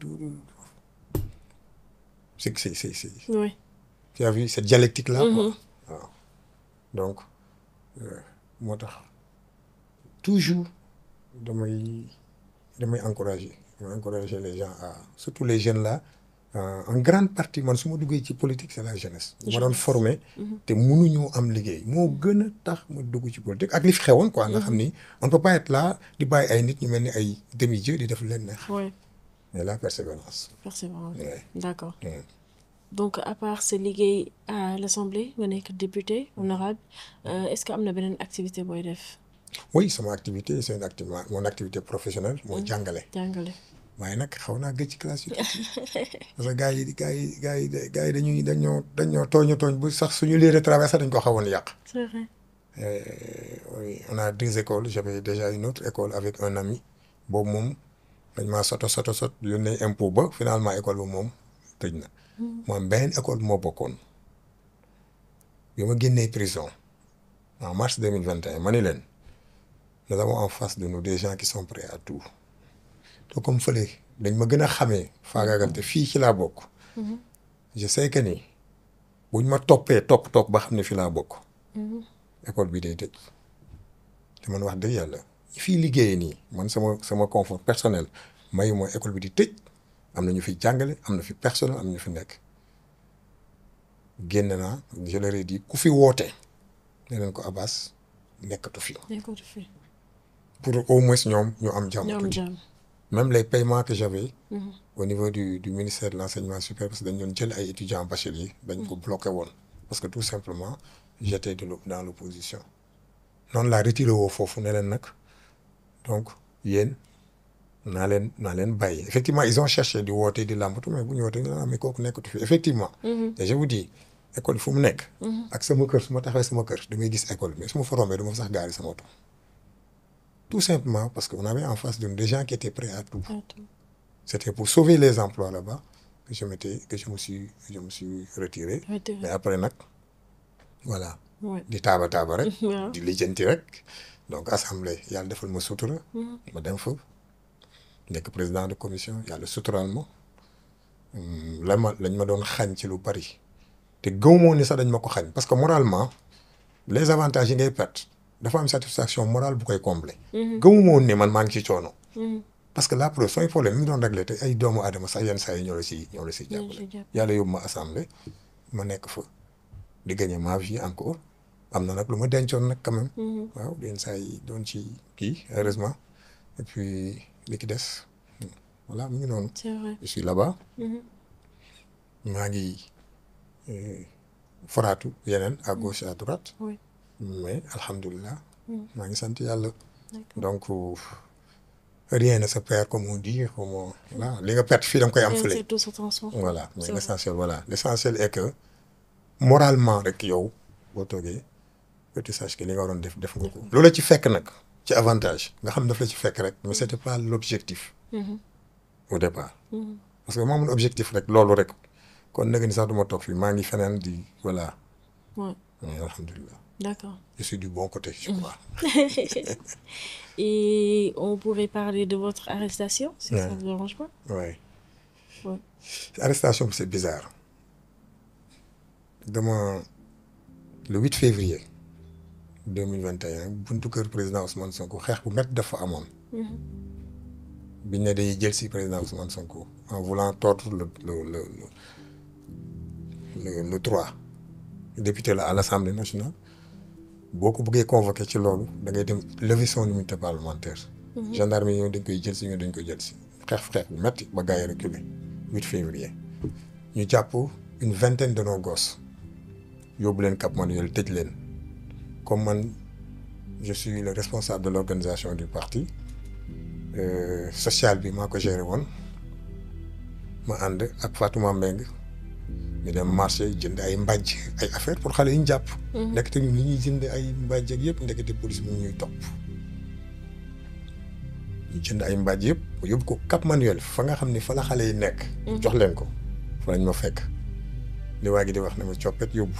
Speaker 1: c'est c'est c'est c'est.
Speaker 2: oui.
Speaker 1: tu as vu cette dialectique là. quoi waaw donc moo tax toujours damay damay encourager. ma encourager les gens à surtout les jeunes là en grande partie man su ma duggee ci politique c'est la jeunesse. ma doon former. te mënuñoo am liggéey moo gën a tax ma dugg ci politique ak li fi xewoon quoi nga xam ni on ne peut pas être là di bàyyi ay nit ñu mel ni ay demi-dieux di def leen neex.
Speaker 2: oui.
Speaker 1: mais la persévérance.
Speaker 2: persévérance
Speaker 1: Ouais.
Speaker 2: d'accord
Speaker 1: Ouais.
Speaker 2: donc à part sa liggéey à l'Assemblée nga nekk député honorable euh, est-ce que am na beneen activité booy def
Speaker 1: oui sama activité c'est une activité mon activité professionnelle mooy jàngale.
Speaker 2: jàngale.
Speaker 1: waaye nag xaw naa gëj ci classe yi tuuti parce que gars yi gars yi gars yi gars yi dañuy dañoo dañoo tooñu tooñ bu sax suñu lieu de travail sax dañ ko xawoon yàq.
Speaker 2: c'est vrai.
Speaker 1: Euh, oui, on a deux écoles j'avais déjà une autre école avec un ami boobu moom dañ maa soto soto sot yónnee impôt ba finalement école bi moom tëj na. moom benn école moo bokkoon bi ma génnee prison en mars deux mille vingt et un ma ni leen nous avons en face de nous des gens qui sont prêts à tout te comme fële dañ ma gën a xamee faagaagal te fii ci laa bokk. je sais que ni buñ ma toppee topp topp ba xam ne fii laa bokk. école bi day tëj te man wax dëgg yàlla ñi fiy liggéeyee nii man sama sama confort personnel mayu mooy école bi di tëj am na ñu fi jàngale am na fi personnel am na ñu fi nekk génn naa je leur ai dit ku fi woote ne leen ko Abbas nekkatu fi
Speaker 2: nekkatu fi.
Speaker 1: pour au moins ñoom ñu am jàmm
Speaker 2: ñoom
Speaker 1: tuuti.
Speaker 2: jàmm.
Speaker 1: même les paiements que j'avais au niveau du du ministère de l'enseignement supérieur parce que dañ doon jël ay étudiants bacheliers dañ ko bloqué woon parce que tout simplement j'étais de l'op- dans l'opposition noonu laa retiré woo foofu ne leen nag donc yéen naa leen naa leen bàyyi effectivement ils ont cherché di woote di làmbatu mais bu ñu wootee ah mais kooku nekkatu fi effectivement et je vous dis école fu mu nekk ak sama kër su ma taxawee sama kër damay gis école mais su ma fa rombee du ma fa sax gaari sama oto tout simplement parce que on avait en face de nous des gens qui étaient prêts à tout
Speaker 2: Attends.
Speaker 1: c'était pour sauver les emplois là-bas que je m'étais que je me suis je me suis retiré
Speaker 2: Retiré.
Speaker 1: mais après nag voilà
Speaker 2: Ouais.
Speaker 1: di taaba taaba rek
Speaker 2: waaw.
Speaker 1: di lijjanti rek donc assemblée yàlla defal ma sutura ma dem fa nekk président de commission yàlla suturaal ma la ma lañ ma doon xañ ci lu bari te gëwmoo ni sax dañ ma ko xañ parce que moralement les avantages yi ngay perte dafa am satisfaction morale bu koy combler. gëwuma woon ni man maa ngi ci coono. parce que la preuve sooy problème mi ngi doon réglé te ay doomu aadama sax yenn saa yi ñoo la si ñoo la si jàppale. yàlla yóbbu ma assemblée ma nekk fa di gagner ma vie encore am na nag lu ma dencoon nag quand même. waaw yenn saa yi doon ci kii heureusement et puis li ki des voilà mu ngi noonu.
Speaker 2: c'est vrai
Speaker 1: je suis là-bas. maa ngi foraatu yeneen à gauche à droite.
Speaker 2: oui
Speaker 1: mais alhamdulilah. maa ngi sant yàlla. donc rien ne se perd comme on dit comme voilà li nga perte fii da nga koy am fële.
Speaker 2: tout se transforme.
Speaker 1: voilà mais l'essentiel voilà l'essentiel est que moralement rek yow boo toogee que tu saches que li nga waroon def def nga ko. loola ci fekk nag ci avantage nga xam daf la ci fekk rek mais c'était pas l'objectif. au départ. parce que moo amoon objectif rek loolu rek kon nag ni sax duma toog fii maa ngi feneen di voilà.
Speaker 2: Ouais.
Speaker 1: mais alhamdulilah.
Speaker 2: D'accord.
Speaker 1: je suis du bon côté je crois.
Speaker 2: Et on pourrait parler de votre arrestation, si
Speaker 1: Ouais.
Speaker 2: ça ne vous dérange pas.
Speaker 1: Ouais.
Speaker 2: Ouais.
Speaker 1: arrestation bi c'est bizarre dama le 8 février 2021 buntu kër président Ousmane Sonko xeex bu métti dafa amoon. biñ ne dañuy jël si président Ousmane Sonko en voulant tordre le le le le le le droit député la à l'Assemblée nationale boo ko bëggee convoqué ci loolu da ngay dem lever son immunité parlementaire. gendarme yi ñëw dañ koy jël si ñëw dañ koy jël si xeex xeex bu métti ba gars yi reculé 8 février ñu jàpp une vingtaine de nos gosses yóbbu leen Cap Manuel tëj leen comme man je suis le responsable de l'organisation du parti euh, social bi maa ko géré woon ma ànd ak Fatouma Mbengue ñu dem marché jënd ay mbàjj ay affaire pour xale yi ñu jàpp. ndekete ñun li ñuy jënd ay mbàjj ak yëpp ndekete police mu ñuy topp. ñu jënd ay mbàjj yëpp mu yóbbu ko Cap Manuel fa nga xam ni fa la xale yi nekk. jox leen ko fa lañ ma fekk. li waa gi di wax ne ma coppet yóbbu.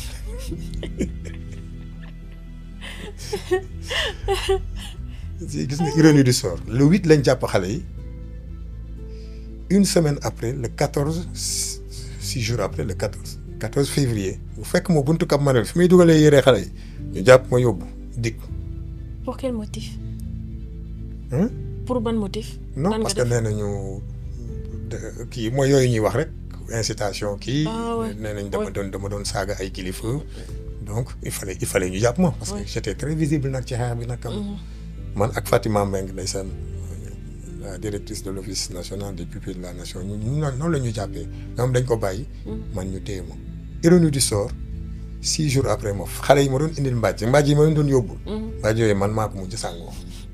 Speaker 1: gis nga ironie du sort le huit lañ jàpp xale yi une semaine après le quatorze six jours après le quatorze quatorze février bu fekk ma buntu Cap Manuel fi muy dugalee yére xale yi ñu jàpp ma yóbbu dikk.
Speaker 2: Pour quel motif
Speaker 1: Hein?
Speaker 2: Pour bon motif
Speaker 1: non
Speaker 2: Lan nga
Speaker 1: parce que
Speaker 2: def?
Speaker 1: nee nañu de- kii mooy yooyu ñuy wax rek incitation kii.
Speaker 2: Ah ouais.
Speaker 1: nee nañ dama
Speaker 2: Ouais.
Speaker 1: doon dama doon saaga ay kilifa. donc il fallait il fallait ñu jàpp ma. parce que
Speaker 2: Ouais.
Speaker 1: j'étais très visible nag ci xeex bi nag. quand même. man ak Fatima Mbengue ndeysaan la directrice de l'office national des pupilles de la nation ñu ñu noonu la ñu jàppee ñoom dañ ko bàyyi. man ñu téye ma. ironie du sort six jours après moom xale yi ma doon indil mbàjj mbàjj yi ma leen doon yóbbul. mbàjj yooyu man maa ko mujj sàngoo.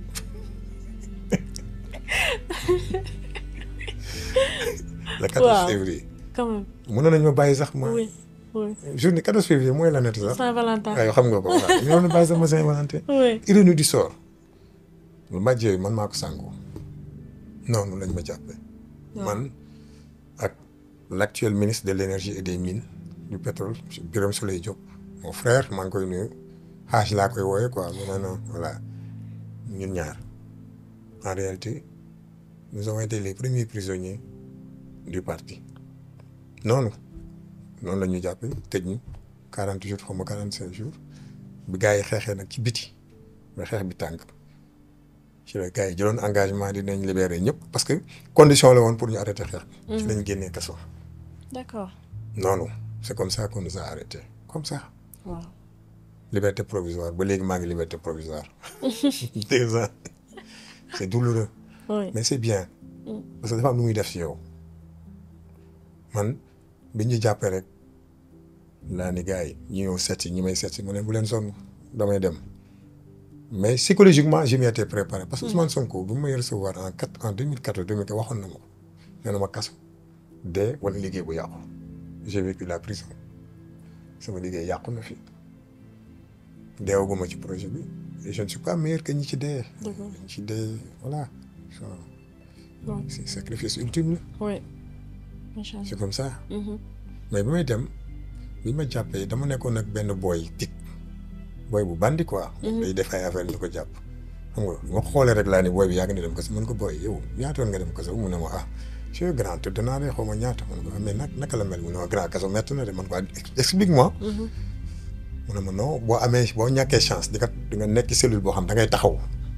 Speaker 1: le 14
Speaker 2: Waaw.
Speaker 1: février.
Speaker 2: Quand même.
Speaker 1: mënoon nañ ma bàyyi sax ma.
Speaker 2: Oui. Oui.
Speaker 1: journée 14 février mooy la nett sax.
Speaker 2: Saint-Valentin.
Speaker 1: waaw xam nga ko waaw ñoo bàyyi sax ma Saint-Valentin.
Speaker 2: Oui.
Speaker 1: ironie du sort lu mbàjj yooyu man maa ko sàngoo noonu lañ ma jàppee. man ak l'actuel ministre de l'énergie et des mines du pétrole monsieur Birame Souleye Diop mon frère maa ngi koy nuyu xaaj laa koy wooye quoi mu ne non voilà ñun ñaar en réalité nous avons été les premiers prisonniers du parti noonu noonu la ñu jàppee tëj ñu quarante jours xaw ma quarante cinq jours bi gars yi xeexee nag ci biti ba xeex bi tànk ci la gars yi jëloon engagement dinañ libérer ñëpp parce que condition la woon pour ñu arrêter xeex bi ci lañ génnee kaso
Speaker 2: D'accord.
Speaker 1: noonu c'est comme ça qu'on nous a arrêté comme ça
Speaker 2: Wow.
Speaker 1: liberté provisoire ba léegi maa ngi liberté provisoire deux ans c'est douloureux
Speaker 2: Oui.
Speaker 1: mais c'est bien parce que dafa am lu muy def ci yow man bi ñu jàppee rek laa ni gars yi ñi ñëw seet si ñi may seet si mu ne bu leen sonn damay dem mais psychologiquement je m'y étais préparé parce que Ousmane Sonko bi mu may recevoir en quatre en deux mille quatorze deux mille quinze waxoon na ma ko nee na ma kaso dee wala liggéey bu yàqu j'ai vécu la prison sama liggéey yàqu na fi deewaguma ci projet bi et je ne suis pas meilleur que ñi ci dee.
Speaker 2: Dëgg la.
Speaker 1: ñi ci dee voilà so
Speaker 2: Oui.
Speaker 1: c'est sacrifice ultime la
Speaker 2: Oui. Macha Allah.
Speaker 1: c'est comme ça
Speaker 2: Mhm.
Speaker 1: mais bi may dem bi ma jàppee dama nekkoon ak benn booy tig booy bu bandi quoi. day def ay affaire ñu ko jàpp. xam nga ma xoolee rek laa ni booy bi yàgg na dem kaso mën ko booy yow ñaata yoon nga dem kaso mu ne ma ah je suis grand tëdd naa de xaw ma ñaata man ko mais nag naka la mel mu ne ma grand kaso métti na de man ko explique moi. mu ne ma non boo amee boo ñàkkee chance di nga di nga nekk cellule boo xam da ngay taxaw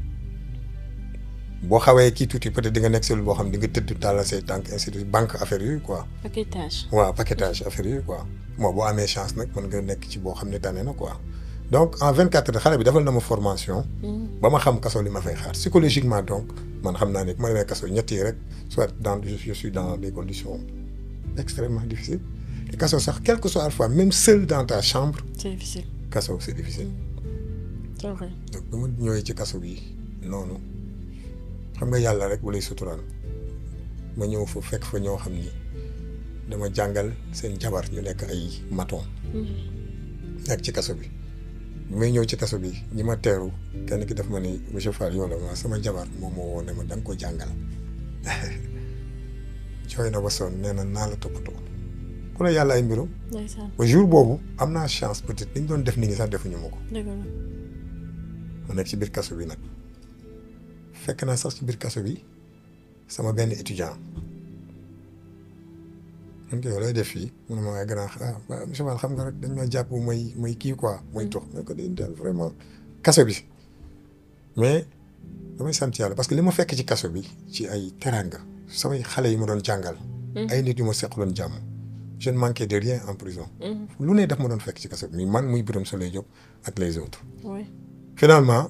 Speaker 1: boo xawee kii tuuti peut-être di nga nekk cellule boo xam di nga tëdd tàllal say tànk ainsi de banque affaire yooyu quoi.
Speaker 2: paquetage.
Speaker 1: waaw paquetage affaire yooyu quoi moo boo amee chance nag mën nga nekk ci boo xam ne tane na quoi donc en vingt quatre heures xale bi defal na ma formation. ba ma xam kaso li ma fay xaar psychologiquement donc man xam naa ne bu ma demee kaso ñett yi rek soit dans je suis dans des conditions extrêmement difficiles te kaso sax quelle que soit la fois même seul dans ta chambre.
Speaker 2: c'est difficile.
Speaker 1: kaso c'est difficile.
Speaker 2: c'est vrai.
Speaker 1: donc bi ma ñëwee ci kaso bi noonu xam nga yàlla rek bu lay suturaan ma ñëw fa fekk fa ñoo xam ni dama jàngal seen jabar ñu nekk ay maton nekk ci kaso bi bi may ñëw ci kaso bi ñi ma teeru kenn ki daf ma ni monsieur Fall yow la ma sama jabar moom moo woo ne ma da nga ko jàngal jooy na ba sonn nee na naa la toppatoo ku ne yàlla ay mbirum
Speaker 2: ndeysaan.
Speaker 1: ba jour boobu am naa chance peut-être li ñu doon def nit ñi sax defuñu ma ko
Speaker 2: dëgg la.
Speaker 1: ma nekk ci biir kaso bi nag fekk naa sax ci biir kaso bi sama benn étudiant man ko yow lay def fii mu ne ma waaye gannaaw ah waaw monsieur Fall xam nga rek dañ ma jàpp may may kii quoi may tox ma ko di daal vraiment kaso bi mais damay sant yàlla parce que li ma fekk ci kaso bi ci ay teranga samay xale yi ma doon jàngal. ay nit yu ma seqaloon jàmm. je ne manquais de rien en prison. lu ne daf ma doon fekk ci kaso bi muy man muy Birame Souleye Diop ak les autres.
Speaker 2: oui.
Speaker 1: finalement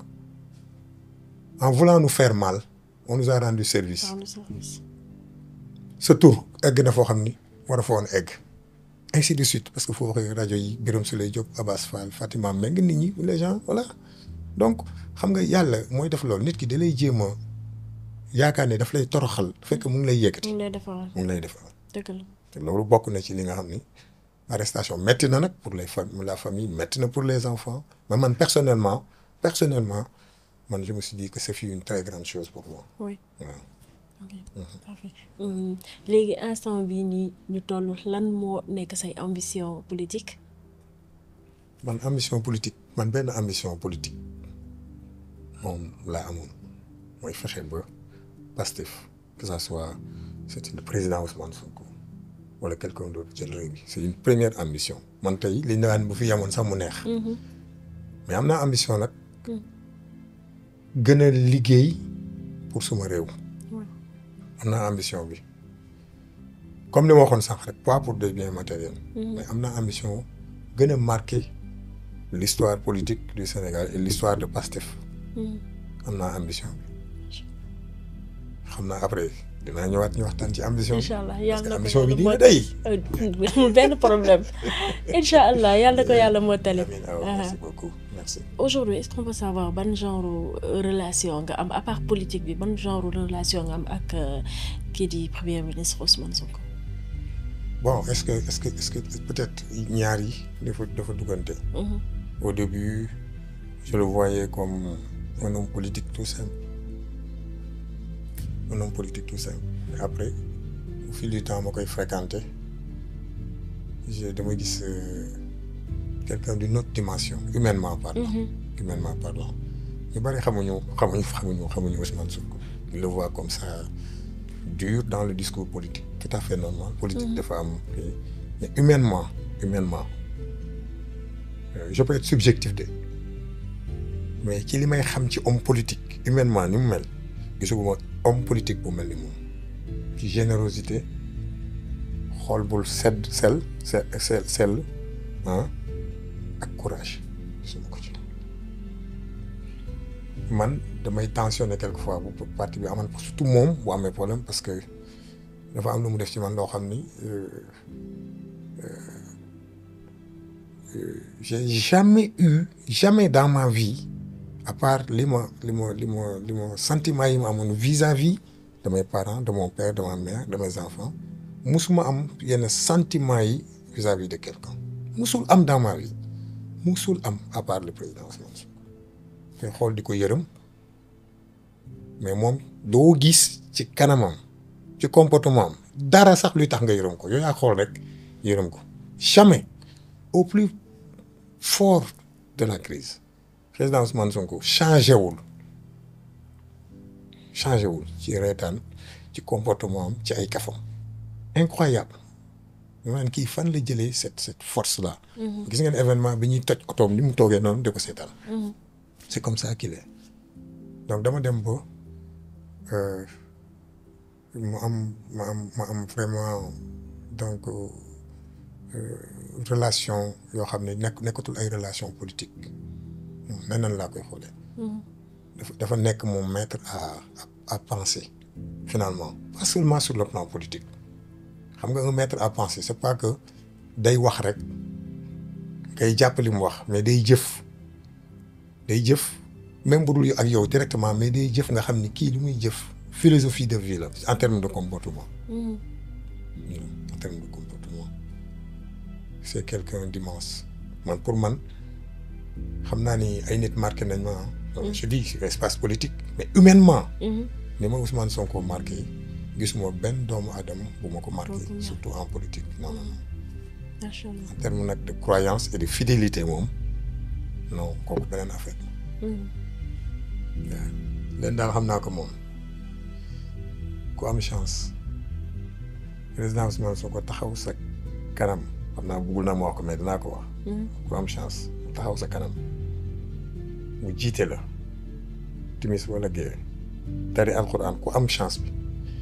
Speaker 1: en voulant nous faire mal on nous a rendu service.
Speaker 2: par le service.
Speaker 1: sa tur egg na foo xam ni war a fa woon egg. ainsi de suite parce que foo waxee rajo yi Birame Souleye Diop Abass Fall Fatima Mbengue nit ñi les gens voilà donc xam nga yàlla mooy def loolu nit ki da lay jéem a yaakaar ne daf lay toroxal fekk mu ngi lay yëkkati.
Speaker 2: mu ngi lay defaral
Speaker 1: mu ngi lay defal.
Speaker 2: dëgg la.
Speaker 1: te loolu bokk na ci li nga xam ni arrestation métti na nag pour les familles la famille métti na pour les enfants mais man personnellement personnellement man je me suis dit que c'est une très grande chose pour moi
Speaker 2: oui.
Speaker 1: waaw.
Speaker 2: ok parfait léegi instant bii nii ñu toll lan moo nekk say ambition politique.
Speaker 1: man ambition politique man benn ambition politique moom laa amoon mooy fexe ba Pastef que ça soit c'est le président Ousmane Sonko wala quelqu'un d'autre jël réew mi c'est une première ambition man tey li ñu naan bu fi yemoon sax mu neex. mais am naa ambition nag. gën a liggéey pour suma réew. am naa ambition bi comme li ma waxoon sànq rek pas pour des biens matériels. mais am naa ambition gën a marquer l'histoire politique du Sénégal et l'histoire de Pastef. am naa ambition bi xam naa après dinaa ñëwaat ñu waxtaan ci ambition bi.
Speaker 2: incha allah
Speaker 1: parce
Speaker 2: yàlla
Speaker 1: que
Speaker 2: na ko
Speaker 1: ambition bi
Speaker 2: yàlla
Speaker 1: dina day.
Speaker 2: amul benn problème incha allah yàlla na ko yàlla mottali.
Speaker 1: amiin awa merci beaucoup merci.
Speaker 2: aujourd'hui est-ce qu'on peut savoir ban genre euh, relation nga am à part politique bi ban genre relation nga am ak euh, kii di premier ministre Ousmane Sonko.
Speaker 1: bon est-ce que est-ce que est-ce que peut-être ñaar yi dafa dafa duggante.
Speaker 2: Mhm.
Speaker 1: Au début, je le voyais comme un homme politique tout simple. Un homme politique tout simple. Et après, au fil du temps, ma koy fréquenté, j'ai dama gis euh, quelqu'un d'une autre dimension, humainement parlant.
Speaker 2: Mhm.
Speaker 1: Humainement parlant. ñu bari xamuñu xamuñu xamuñu xamuñu Ousmane Sonko. Il le voit comme ça dur dans le discours politique, tout à fait normal. Politique dafa am kii. mais humainement, humainement. Euh, je peux être subjectif de mais ci li may xam ci homme politique humainement ni mu mel gisuguma homme politique bu mel ni moom ci générosité xool bul sedd sel se sel sell ah ak courage gisuma ko ci man damay tensionné quelquefois bu parti bi aman surtout moom bu amee problème parce que dafa am lu mu def ci man loo xam ni euh, j'ai jamais eu jamais dans ma vie à part li ma li ma li ma li ma sentiment yi ma amoon vis-à-vis de mes parents de mon père de ma mère de mes enfants musuma am yenn sentiment yi vis-à-vis de quelqu'un musul am dans ma vie musul am à part le président Ousmane Sonko te xool di ko yërëm mais moom doo gis ci kanamam ci comportement am dara sax luy tax nga yërëm ko yow yaa xool rek yërëm ko jamais au plus fort de la crise président Ousmane Sonko changé wul changé wul ci reetaan ci comportement am ci ay kafam incroyable maanaam kii fan la jëlee cette cette force là. gis ngeen événement bi ñuy toj otoom ni mu toogee noonu di ko seetaan. c'est comme ça qu'il est donc dama dem ba mu am ma am ma am vraiment donc relation yoo xam ne nekk nekkatul ay relation politique neneen laa koy xoolee. dafa dafa nekk mon maître à à penser finalement pas seulement sur le plan politique xam nga un maître à penser c'est pas que day wax rek ngay jàpp li mu wax mais day jëf day jëf même bu dul ak yow directement mais day jëf nga xam ni kii li muy jëf philosophie de vie la en termes de comportement en termes de comportement c'est quelqu'un d'immense man pour man xam naa ni ay nit marqué nañ ma je dis espace politique mais humainement ni ma Ousmane Sonko marqué gisuma benn doomu aadama bu ma ko marqué surtout en politique non non non en termes nag de croyance et de fidélité moom non kooku beneen affaire waaw leen daal xam naa ko moom ku am chance président Ousmane Sonko taxaw sa kanam xam naa bëggul na ma wax ko mais dinaa ko wax ku am chance taxaw sa kanam mu jiite la timis wala géewe tari alxuraan ku am chance bi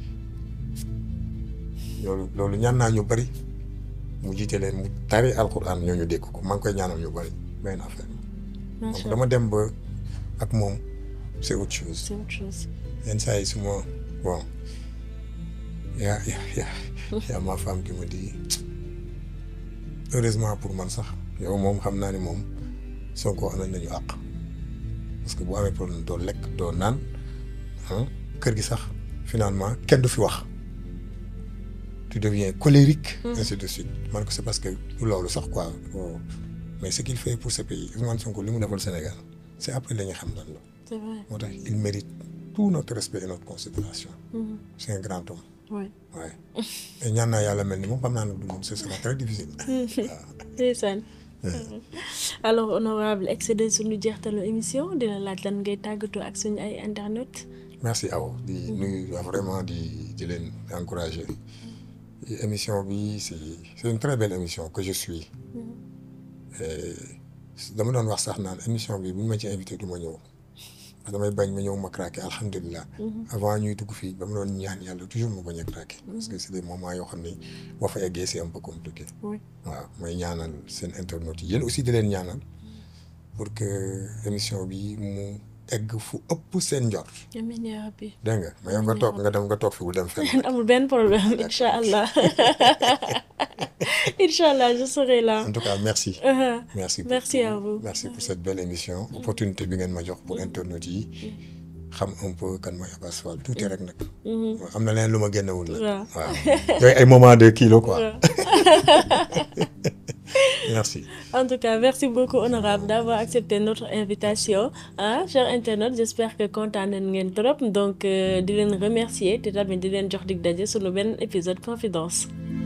Speaker 1: loolu loolu ñaan naa ñu bari mu jiite leen mu tari alxuraan ñooñu dégg ko maa ngi koy ñaanal ñu bari benn affaire donc dama dem ba ak moom c'est autre chose
Speaker 2: c'est autre chose
Speaker 1: yenn saa yi su ma bon yaa yaa yaa ma femme qui me dit heureusement pour man sax yow moom xam naa ni moom Sonko amal nañu àq parce que bu amee problème doo lekk doo naan kër gi sax finalement kenn du fi wax tu deviens colérique ainsi de suite man ko c'est parce que loolu sax quoi mais ce qu'il fait pour ce pays Ousmane Sonko li mu defal Sénégal c'est après la ñu xam lan la
Speaker 2: c'est vrai
Speaker 1: moo tax il mérite tout notre respect et notre considération c'est un grand homme
Speaker 2: oui
Speaker 1: waaye et ñaan naa yàlla mel ni moom xam naa ne du moom ce sera très difficile waaw
Speaker 2: ndeysaan alors honorable excédé suñu jeextalu émission dina laaj lan ngay tàggatoo ak suñu ay internet
Speaker 1: merci Awa di nuyu vraiment di di leen encourager émission bi c'est c'est une très belle émission que je suis dama doon wax sax naan émission bi bu ñu ma ci invité du ma ñëw parce que damay bañ ma ñëw ma craqué alhamdulilah avant ñuy dugg fii dama doon ñaan yàlla toujours ma bañ a craqué parce que c'est des moments yoo xam ni boo fa eggee c'est un peu compliqué
Speaker 2: oui
Speaker 1: waaw may ñaanal seen internautes yi yéen aussi di leen ñaanal pour que émission bi mu egg fu ëpp seen njort
Speaker 2: amiin yaa rabbi
Speaker 1: dégg nga mais yow nga toog nga dem nga toog fi bu dem fenn
Speaker 2: amul benn problème incha allah incha allah je serai là
Speaker 1: en tout cas merci
Speaker 2: Uh-huh.
Speaker 1: merci
Speaker 2: Merci
Speaker 1: beaucoup.
Speaker 2: à vous.
Speaker 1: merci pour cette belle émission opportunité bi ngeen ma jox pour internautes yi xam un peu kan mooy Abass Fall tuuti rek nag am na leen lu ma génnewul nag
Speaker 2: Waaw.
Speaker 1: waaw yooyu ay moment de kilo quoi merci
Speaker 2: En tout cas, merci beaucoup honorable d'avoir accepté notre invitation. Ah, chers internautes, j'espère que kontaan nañ ngeen trop donc euh, di leen remercier te tamit di leen jox dig daje sunu benn épisode confidence.